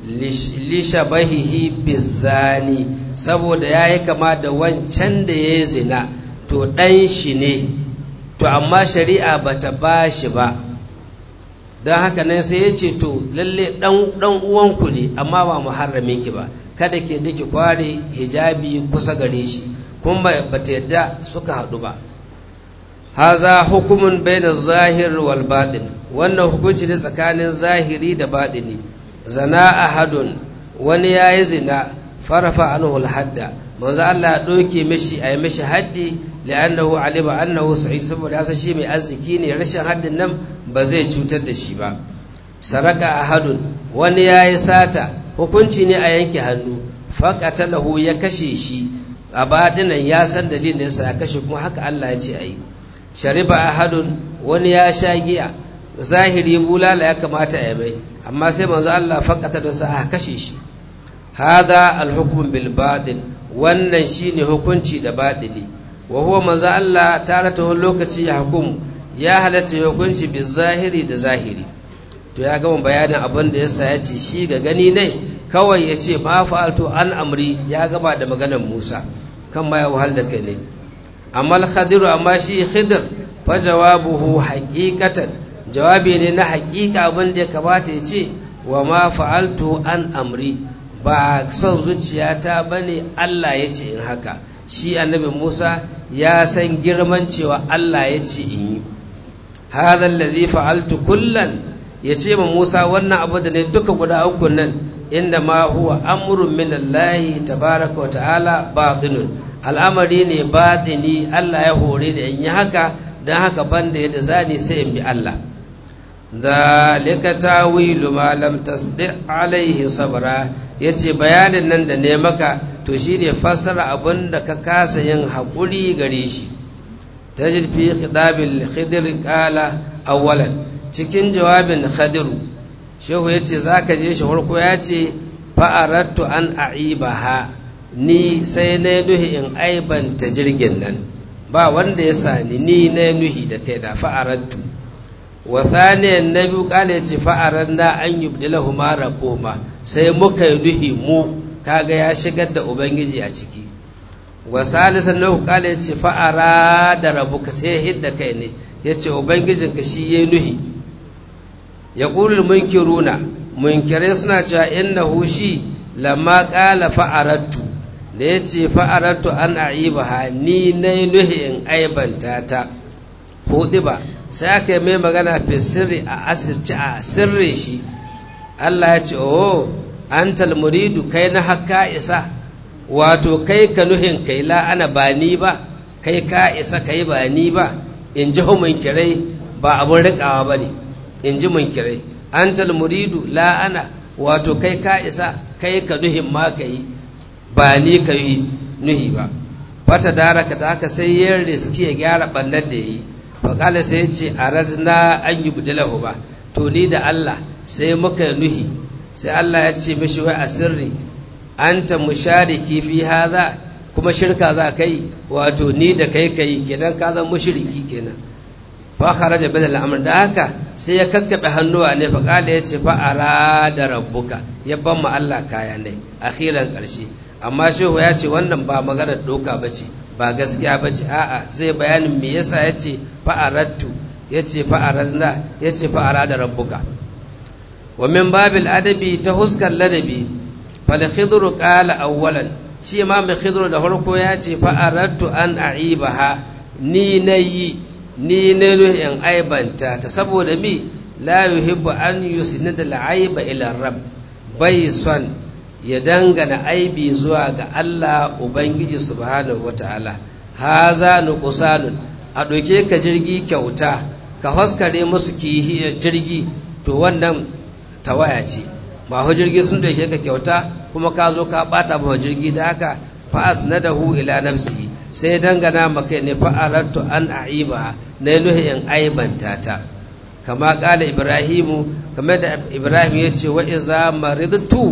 lishabahihi bizani saboda ya yi kama da wancan da ya zina to ɗan shi ne to amma shari'a ba ta ba shi ba don haka nan sai ya ce to lalle ɗan uwanku ne amma ba muharramin ki ba kada ke da ki kware hijabi kusa gare shi kuma ba ta yadda suka haɗu ba haza hukumun baina zahir wal baɗin wannan hukunci ne tsakanin zahiri da baɗini zana ahadun wani ya yi zina farafa anhu hadda manzo Allah ya ɗauke mishi a yi mishi haddi li'annahu alima annahu sa'id saboda yasa shi mai arziki ne rashin haddin nan ba zai cutar da shi ba saraka ahadun wani ya yi sata hukunci ne a yanke hannu faqatalahu ya kashe shi a baɗinan ya san dalilin da yasa ya kashe kuma haka Allah ya ce a yi shariba ahadun wani ya sha giya zahiri bulala ya kamata ya mai amma sai manzo Allah fakata da sa a kashe shi hada alhukm bil batil wannan shine hukunci da batili wa huwa manzo Allah tarata lokaci ya hukum ya halatta hukunci bil zahiri da zahiri to ya gama bayanin abin da yasa ya ce shi ga gani ne kawai ya ce ma fa'altu an amri ya gaba da maganar Musa kan ma ya wahal da kai ne amma al-khadir amma shi khidir fa jawabuhu haqiqatan jawabi ne na haƙiƙa abin da ya kamata ya ce wa ma fa'altu an amri ba son zuciyata ba ne Allah ya ce in haka shi annabi Musa ya san girman cewa Allah ya ce in yi hadha allazi fa'altu kullan ya ce ma Musa wannan abu da ne duka guda uku nan inda ma huwa amrun min Allah tabaraka wa ta'ala batinun al'amari ne batini Allah ya hore da in yi haka don haka banda yadda zani sai in bi Allah zalika tawilu ma lam tasdi alaihi sabra yace bayanin nan da ne maka to shine fassara abin da ka kasa yin haƙuri gare shi tajid fi khitabil khidr qala awwalan cikin jawabin khadiru shehu yace zaka je shi farko yace fa aradtu an aibaha ni sai na nuhi in aibanta jirgin nan ba wanda ya sani ni na nuhi da kai da fa aradtu wa thaniyan na biyu kala ya ce fa'aran da an yi bdilahu mara koma sai muka yi duhi mu kaga ya shigar da ubangiji a ciki wa salisan na kala ya ce fa'ara da rabu ka sai hidda kai ne ya ce ubangijinka shi ya nuhi ya ƙulul munkiruna munkirai suna cewa innahu shi lamma ƙala fa'arattu da ya ce fa'arattu an a'ibaha ni na nuhi in aibanta ta hudu ba sai aka yi mai magana fi sirri a asirci a sirri shi Allah ya ce oh an muridu kai na haka isa wato kai ka nuhin kai la'ana ba ni ba kai ka isa kai ba ni ba in ji munkirai ba abun riƙawa ba ne in ji munkirai an muridu la'ana wato kai ka isa kai ka nuhin ma ka yi ba ni ka yi nuhi ba fata daraka da haka sai yin riski ya gyara ɓannar da ya yi faƙala sai ya ce a radna an yi budilahu ba to ni da Allah sai muka nuhi sai Allah ya ce mishi wai a sirri an ta mushariki fi haza kuma shirka za kai wato ni da kai kai kenan ka zan mushriki kenan fa kharaja bil al'amr da haka sai ya kakkabe hannuwa ne fa kala yace fa arada rabbuka ya ban mu Allah kaya ne akhiran karshe amma shehu ya ce wannan ba maganar doka bace ba gaskiya bace a'a zai bayanin me yasa yace fa aradtu yace fa aradna yace fa arada rabbuka wa min babil adabi ta huskar ladabi fal khidru qala awwalan shi imam khidru da farko ya ce fa aradtu an a'ibaha ni nayi ni ne in aibanta ta saboda mi la yuhibbu an yusnida al-aiba ila rabb bai son ya dangana aibi zuwa ga Allah ubangiji subhanahu wataala haza nuqsanun a doke ka jirgi kyauta ka haskare musu kihi jirgi to wannan tawaya ce ba ho jirgi sun doke ka kyauta kuma ka zo ka bata ba jirgi da haka fa asnadahu ila nafsihi sai dangana maka ne fa'arattu an a'iba na nuhi in aibanta ta kama kala ibrahimu kama da ibrahim ya ce wa iza maridtu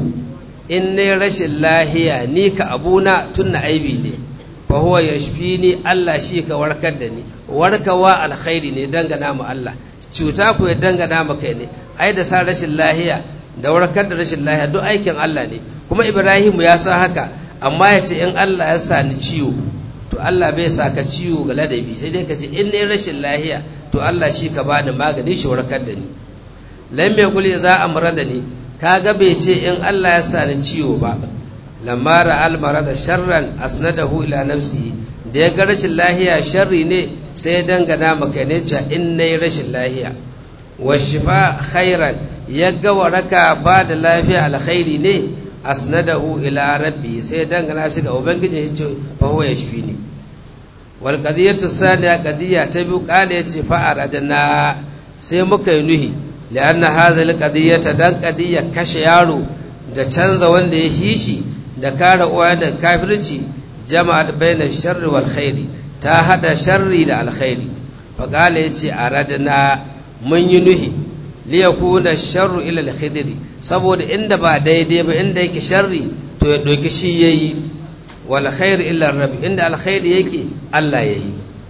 in ne rashin lahiya ni ka abuna tunna aibi ne fa huwa yashfini Allah shi ka warkar da ni warkawa alkhairi ne dangana mu Allah cuta ku ya dangana maka ne ai da sa rashin lahiya da warkar da rashin lahiya duk aikin Allah ne kuma ibrahimu ya san haka amma ya ce in Allah ya sa ni ciwo to Allah bai sa ka ciwo ga ladabi sai dai ka ce in ne rashin lahiya to Allah shi ka bani magani shi warkar da ni lam yaqul za amra da ni kaga bai ce in Allah ya sa ni ciwo ba lamma ra'al marada sharran asnadahu ila nafsihi da ya ga rashin lahiya sharri ne sai ya dangana maka ne cewa in nayi rashin lahiya wa shifa khairan ya ga waraka ba da lafiya alkhairi ne asnadahu ila rabbi sai dangana shi ga ubangiji shi ce fa huwa yashfini wal qadiyatu saniya qadiya ta biyu kale yace fa aradna sai muka yi nuhi lianna hadha al qadiyata dan qadiya kashe yaro da canza wanda ya hishi da kare uwa da kafirci jama'at baina sharri wal khairi ta hada sharri da alkhairi fa kale yace aradna mun yi nuhi liyakuna sharru ila al-khidri saboda inda ba daidai ba inda yake sharri to ya doki shi yayi wal khair illa rabb inda alkhairi yake Allah yayi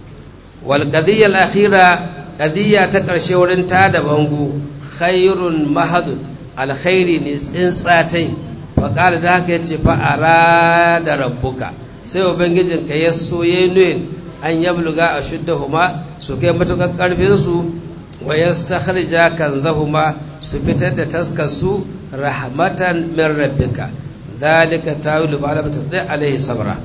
wal qadiyya al-akhira qadiyya ta karshe wurin ta da bangu khairun mahad alkhairi ne tsintsatai fa qala da haka yace fa arada rabbuka sai ubangijin ka ya so yayin an yabluga ashuddahuma su kai matukar karfin su wa yastakhrija kanzahuma su fitar da taskarsu rahmatan min rabbika dhalika tawilu ba'da tadai alaihi sabra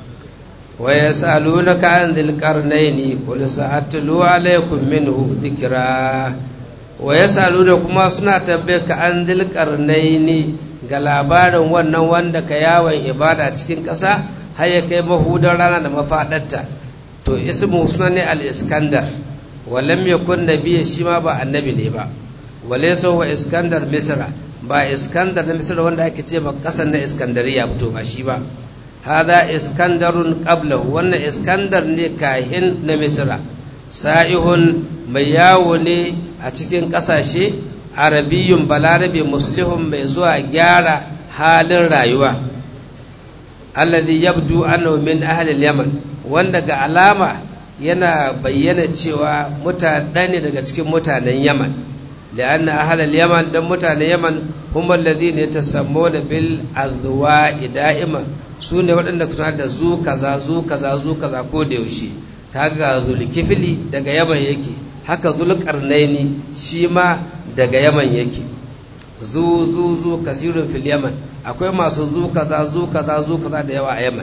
wa yasalunaka an dhil qarnaini qul sa'atlu alaykum minhu dhikra wa yasaluna kuma suna tabbaka an dhil qarnaini ga labarin wannan wanda ka yawon ibada cikin ƙasa har ya kai mahudar rana da mafaɗarta to ismu suna ne al-iskandar walam yakun nabiyya shi ma ba annabi ne ba walaysa huwa iskandar misra ba iskandar na misra wanda ake ce ba kasan na iskandariya fito ba shi ba hada iskandarun qablahu wannan iskandar ne kahin na misra sa'ihun mai yawo ne a cikin kasashe arabiyun balarabe muslihun mai zuwa gyara halin rayuwa alladhi yabdu annahu min ahli al-yaman wanda ga alama yana bayyana cewa mutane ne daga cikin mutanen yaman لأن أهل اليمن دم متان اليمن هم الذين يتسمون بالأذواء دائما sune waɗanda suna da zu kaza zu kaza zu kaza ko da yaushe kaga zulkifili daga yaman yake haka zulkarnaini shi ma daga yaman yake zu zu zu kasirun fil yaman akwai masu zu kaza zu kaza zu kaza da yawa a yaman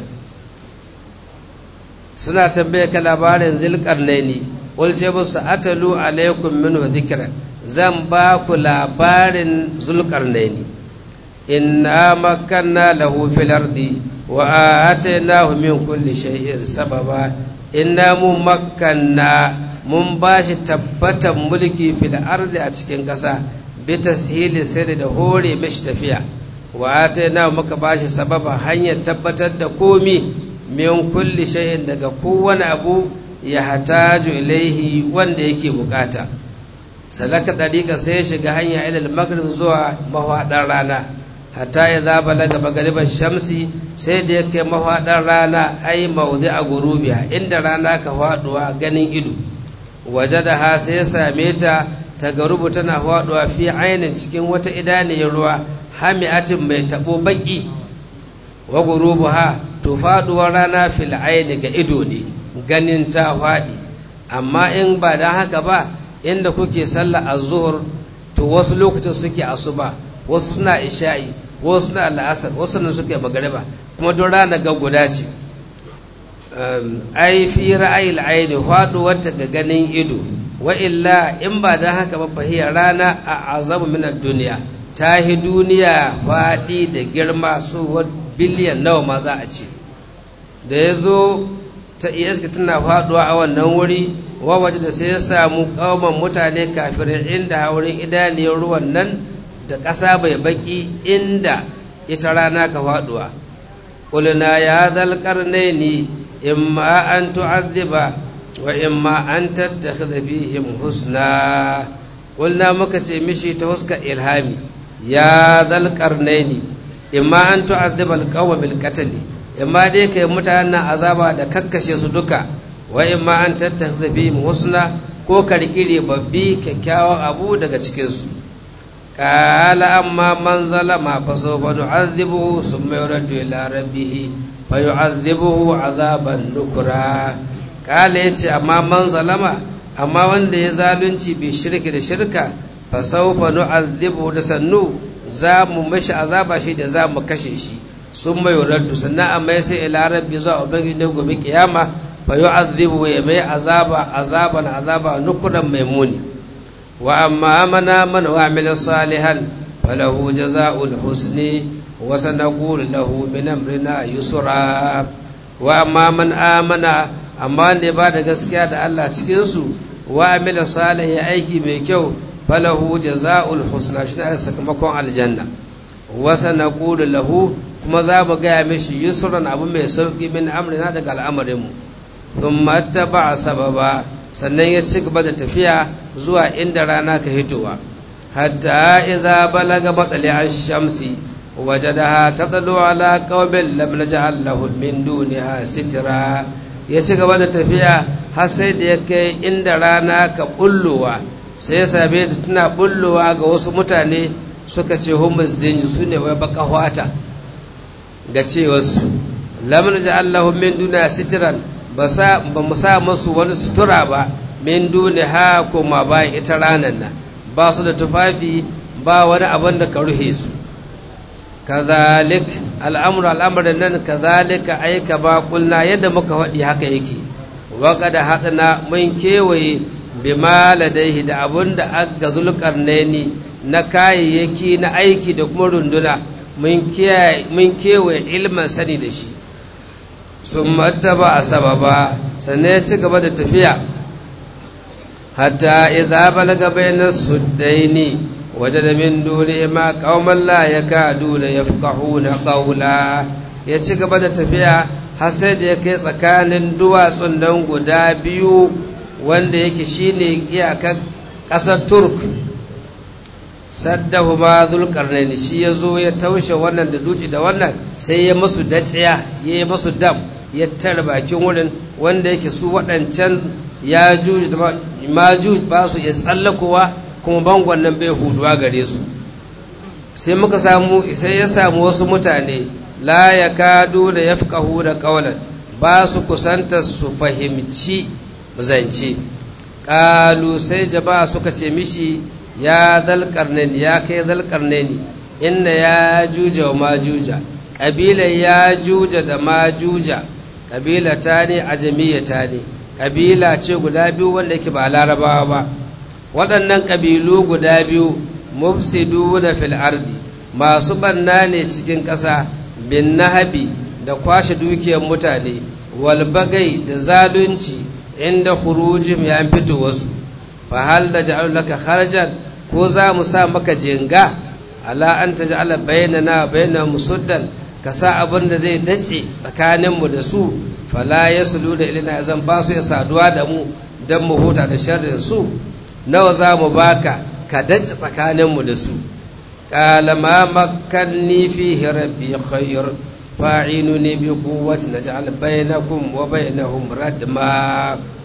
suna tambaye ka labarin zulkarnaini wal ce musu atalu alaikum minhu dhikran zan ba ku labarin zulkarnaini inna makanna lahu fil ardi wa atainahu min kulli shay'in sababa inna mu makanna mun ba shi tabbatan mulki fil ardi a cikin ƙasa bi tashili sirri da hore mishi tafiya wa atainahu muka ba shi sababa hanyar tabbatar da komi min kulli shay'in daga kowane abu ya hataju ilaihi wanda yake bukata salaka dariƙa sai ya shiga hanya ilal maghrib zuwa mahaɗar rana hatta ya za balaga magariban shamsi sai da ya kai mahaɗar rana ai mawdi a gurubiya inda rana ka faɗuwa ganin ido waje da ha sai ya same ta ta garubu tana faɗuwa fi ainin cikin wata idaniyar ruwa hami'atin mai taɓo baƙi wa gurubu ha to faɗuwar rana fil aini ga ido ne ganin ta faɗi amma in ba da haka ba inda kuke sallah az-zuhur to wasu lokacin suke asuba wasu suna isha'i wasu suna la'asar wasu nan suke magariba kuma don rana ga guda ce ai fi ra'ayil aini faɗuwar ta ga ganin ido wa illa in ba da haka ba fahiyar rana a azabu min duniya ta hi duniya faɗi da girma su biliyan nawa ma za a ce da ya zo ta iska tana faɗuwa a wannan wuri wa waje da sai ya samu ƙauman mutane kafirin inda wurin idaniyar ruwan nan da ƙasa bai baki inda ita rana ka faɗuwa ƙulina ya zalƙar ne ni imma an tu'addiba wa imma an tattakhidha fihim husna qulna muka ce mishi ta huska ilhami ya zal qarnaini imma an tu'adhiba alqawma bil qatl imma dai kai mutanen azaba da kakkashe su duka wa imma an tattakhidha fihim husna ko karkire babbi kyakkyawan abu daga cikin su qala amma man zalama fa sawfa nu'adhibuhu thumma yuraddu ila rabbih fa yu'adhibuhu 'adaban nukra kala ya ce amma man zalama amma wanda ya zalunci bai shirki da shirka fa sawfa nu'adhibu da sannu za mu mashi azaba shi da za mu kashe shi sun mai raddu sannan amma sai ila rabbi zuwa ubangiji ne gobe kiyama fa yu'adhibu ya mai azaba azaban azaba nukuran maimuni wa amma amana man wa amila salihan falahu jazaa'ul husni wa sanaqulu lahu min amrina yusra wa amma man amana amma wanda ya ba da gaskiya da Allah cikinsu wa amila salih ya aiki mai kyau falahu jaza'ul husna shi ne sakamakon aljanna wa sanaqulu lahu kuma za mu gaya mishi yusran abu mai sauki min amrina daga al'amarin mu thumma taba'a sababa sannan ya ci gaba da tafiya zuwa inda rana ka hitowa hatta idza balaga matsali ash-shamsi wajadaha tadlu ala qaumin lam naj'al lahum min duniha sitra ya ci gaba da tafiya har sai da ya kai inda rana ka bullowa sai ya same ta tana bullowa ga wasu mutane suka ce humus zinji su ne wai baka hwata ga cewarsu lamun ji allahu min duniya sitiran ba mu sa masu wani sutura ba min duni ha kuma bayan ita ranar nan ba su da tufafi ba wani abin da ka ruhe su kazalik al'amur al'amarin nan kazalika aika ba kulna yadda muka faɗi haka yake waka da haɗina mun kewaye bima ladaihi da abun da aka zulkarnaini na kayayyaki na aiki da kuma runduna mun kewaye ilmin sani da shi sun martaba a sababa sannan ya ci gaba da tafiya hatta idza balaga bayna suddaini wajada min dunihima qauman la yakaduna yafqahuna qawla ya ci gaba da tafiya har sai da ya kai tsakanin duwatsun nan guda biyu wanda yake shine iyakar ƙasar turk saddahuma zulkarnaini shi ya zo ya taushe wannan da duci da wannan sai ya masu daciya ya yi masu dam ya tara bakin wurin wanda yake su waɗancan ya juji da majuj ba su ya tsallakowa kuma bangon nan bai huduwa gare su sai muka samu sai ya samu wasu mutane la ya kadu da ya fi da ƙaunar ba su kusanta su fahimci zance ƙalu sai jama'a suka ce mishi ya zalƙarnani ya kai zalƙarnani inna ya juja wa majuja ƙabilar ya juja da majuja ƙabila ta ne ajamiya ta ne ƙabila ce guda biyu wanda ke ba larabawa ba waɗannan ƙabilu guda biyu mufsidu na fil ardi masu ɓanna ne cikin ƙasa bin nahabi da kwashe dukiyar mutane walbagai da zalunci inda khurujim ya fito wasu fa hal da ja'al laka kharajan ko za mu sa maka jinga ala an taj'ala bainana baina musuddan ka sa abin da zai dace tsakaninmu da su fala yaslu da ilina zan ba su ya saduwa da mu dan mu huta da sharrin su nawa za mu baka ka dace tsakaninmu da su qala ma makkanni fihi rabbi khayr fa'inuni bi quwwati naj'al bainakum wa bainahum radma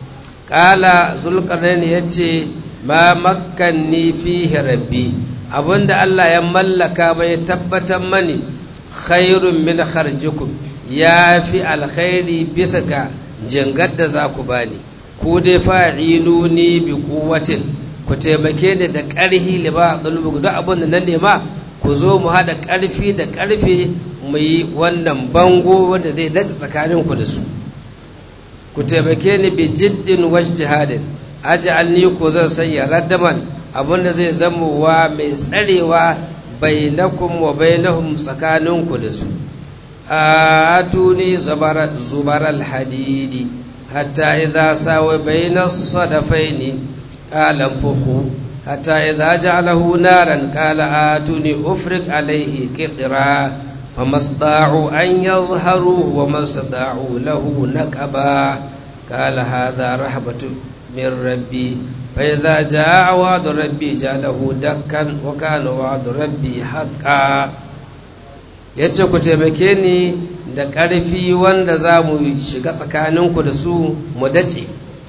ƙala zulƙarnain ya ce ma makkanni fihi rabbi abinda Allah ya mallaka mai tabbatar mani khairun min kharjikum ya fi alkhairi bisa ga jingar da za ku bani ku dai fa'iluni bi quwwatin ku taimake ni da ƙarfi liba dulbu duk abin da na nema ku zo mu haɗa ƙarfi da ƙarfe mu yi wannan bango wanda zai dace tsakanin ku da su ku taimake ni bi jiddin wajtihadin aj'alni ku zan sanya raddaman abin da zai zama wa mai tsarewa bainakum wa bainahum tsakaninku da su atuni zubar alhadidi hatta idza sawa baina sadafaini qala fuhu hatta idza ja'alahu naran qala atuni ufrik alayhi qitra فمستطاعوا أن يظهروا وما استطاعوا له نكبا قال هذا رحمة من ربي فإذا جاء وعد ربي جعله دكا وكان وعد ربي حقا yace ku taimake ni da ƙarfi wanda za mu shiga tsakaninku da su mu dace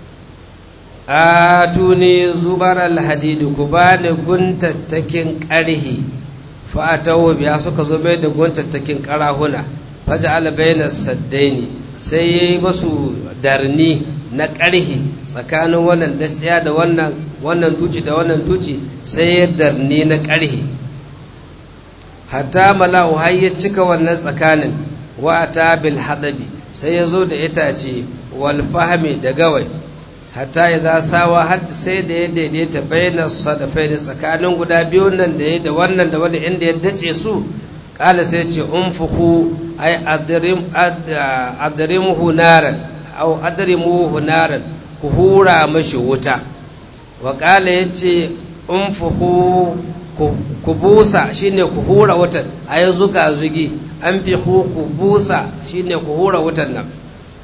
a tuni zubar alhadidi ku ba ni guntattakin ƙarhi fa'atawo biya suka zo mai da guntattakin ƙarahuna faja albaina saddaini sai ya yi masu darni na ƙarhi tsakanin wannan daciya da wannan wannan duci da wannan duci sai ya darni na ƙarhi hatta mala'u har ya cika wannan tsakanin wa ta bil hadabi sai ya zo da itace wal fahmi da gawai hatta ya za sawa har sai da ya daidaita bayyana sadafai da tsakanin guda biyu nan da ya da wannan da wani inda ya dace su kala sai ce unfuku ai adrimuhu naran au adrimuhu naran ku hura mashi wuta wa kala yace unfuku ku busa shine ku hura wutan ayi zuga zugi an fi ku busa shine ku hura wutan nan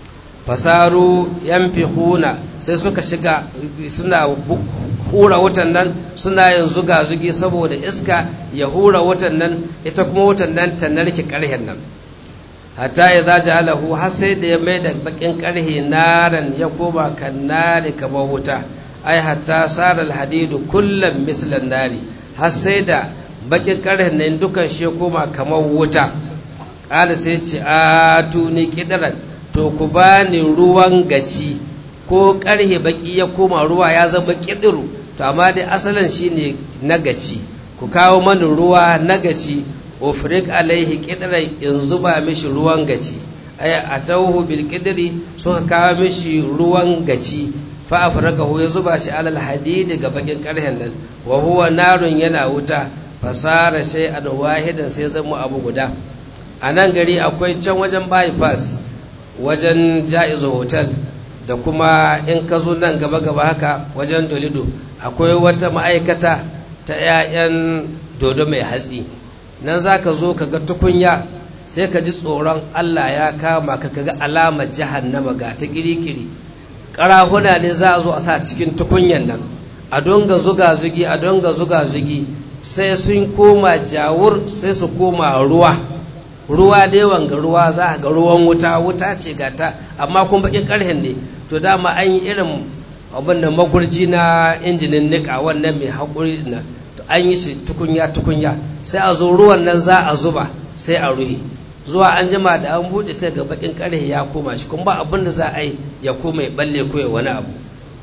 fasaru yanfihuna sai suka shiga suna hura wutan nan suna yin zuga zugi saboda iska ya hura wutan nan ita kuma wutan nan ta narke karhen nan hatta ya za ja'alahu har sai da ya mai da bakin karhe naran ya koma kan nari kamar wuta ai hatta sara alhadidu kullum mislan nari har sai da bakin karhen nan dukan shi ya koma kamar wuta ƙala sai ce a tuni kidaran to ku bani ruwan gaci ko karhe baki ya koma ruwa ya zama kidiru to amma dai asalin shine na gaci ku kawo mani ruwa na gaci ufrik alaihi kidran in zuba mishi ruwan gaci ay atawhu bil kidri suka kawo mishi ruwan gaci fa afrakahu ya zuba shi alal hadidi ga bakin karhen nan wa huwa narun yana wuta fasara shay'an wahidan sai zama abu guda a nan gari akwai can wajen bypass wajen ja'izu hotel da kuma in ka zo nan gaba-gaba haka wajen dolido akwai wata ma'aikata ta 'ya'yan dodo mai hatsi nan za ka zo ka ga tukunya sai ka ji tsoron allah ya kama ka ga alamar jahannama ga ta kirikiri ƙarahuna ne za a zo a sa cikin tukunyan nan a donga zuga zugi a donga zuga zugi sai sun koma jawur sai su koma ruwa ruwa dai wanga ruwa za a ga ruwan wuta wuta ce gata amma kun baƙin ƙarhen ne to dama an yi irin abin da magurji na injinin nika wannan mai haƙuri na to an yi shi tukunya tukunya sai a zo ruwan nan za a zuba sai a ruhe zuwa an jima da an buɗe sai ga baƙin ƙarhe ya koma shi kuma ba abin da za a yi ya koma ya balle ko ya wani abu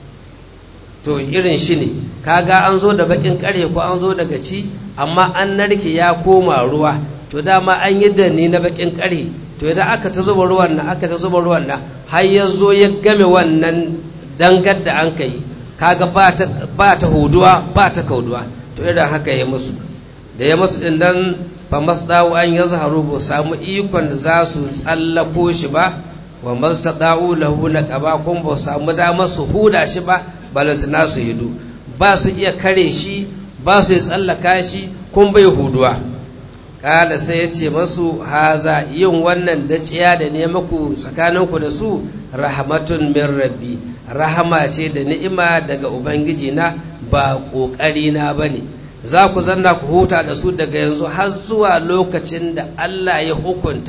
to irin shi ne kaga an zo da baƙin ƙarhe ko an zo daga ci amma an narke ya koma ruwa to dama an yi danni na bakin ƙarhe to idan aka ta zuba ruwan nan aka ta zuba ruwan nan har ya zo ya game wannan dangar da an kai kaga ba ta huduwa ba ta kauduwa to idan haka ya musu da ya musu din nan fa masdawu an yazharu ba samu ikon da za su tsallako shi ba wa mastada'u lahu naqaba kun ba samu damar su huda shi ba balantana su hidu ba su iya kare shi ba su iya tsallaka shi kun bai huduwa kala sai ya ce masu haza yin wannan daciya da ne maku tsakaninku da su rahmatun min rabbi rahama ce da ni'ima daga ubangiji na ba ƙoƙari na ba ne za ku zanna ku huta da su daga yanzu har zuwa lokacin da Allah ya hukunta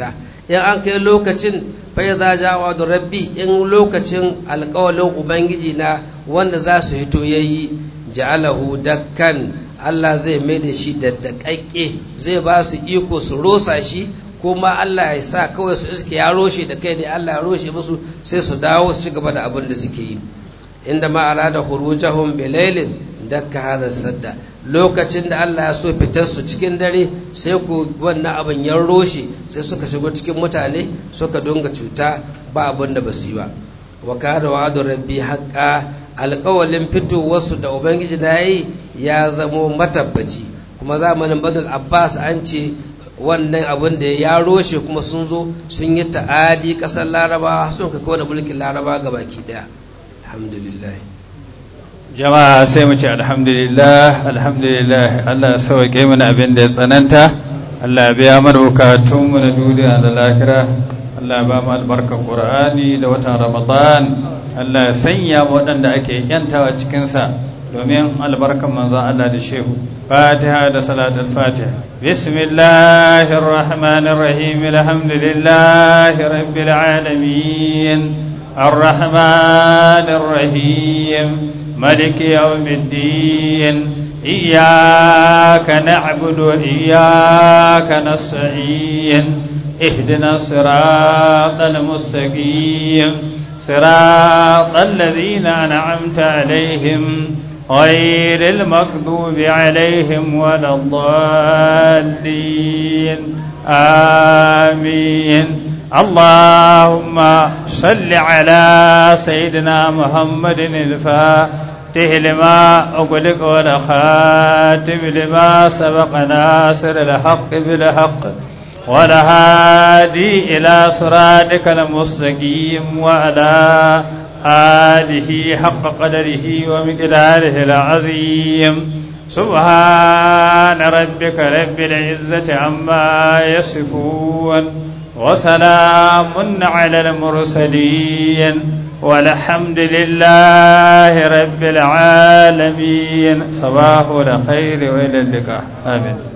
in an kai lokacin fai za jawa da rabbi in lokacin alkawalin ubangiji na wanda za su hito yayi ja'alahu dakkan Allah zai mai da shi daddakakke zai ba su iko su rosa shi kuma Allah ya sa kawai su iske ya roshe da kai ne Allah ya roshe musu sai su dawo su ci gaba da abin da suke yi inda ma arada khurujahum bilailin dakka hada sadda lokacin da Allah ya so fitar su cikin dare sai ku wannan abin ya roshe sai suka shigo cikin mutane suka donga cuta ba abin da basu yi ba wa kana wa'adu rabbi haqqa alƙawalin fitowarsu da ubangiji na yi ya zamo matabbaci kuma zamanin badal abbas an ce wannan abin da ya roshe kuma sun zo sun yi ta'adi ƙasar larabawa sun kai kowane mulkin laraba ga baki ɗaya alhamdulillah jama'a sai mu ce alhamdulillah alhamdulillah Allah ya sauke mana abin da ya tsananta Allah ya biya mana bukatunmu na duniya da lahira Allah ya ba mu albarkar Qur'ani da watan Ramadan Allah ya sanya mu waɗanda ake yantawa cikinsa domin albarkan manzon Allah da shehu Fatiha da salatul Fatiha Bismillahir Rahmanir Rahim Alhamdulillahi Rabbil Alamin Ar-Rahmanir Rahim ملك يوم الدين إياك نعبد وإياك نستعين اهدنا الصراط المستقيم صراط الذين أنعمت عليهم غير المغضوب عليهم ولا الضالين آمين اللهم صل على سيدنا محمد الفاتح لما أغلق والخاتم لما سبق ناصر الحق بالحق والهادي إلى صراطك المستقيم وعلى آله حق قدره ومقداره العظيم سبحان ربك رب العزة عما يصفون وسلام على المرسلين والحمد لله رب العالمين صباح الخير وإلى اللقاء آمين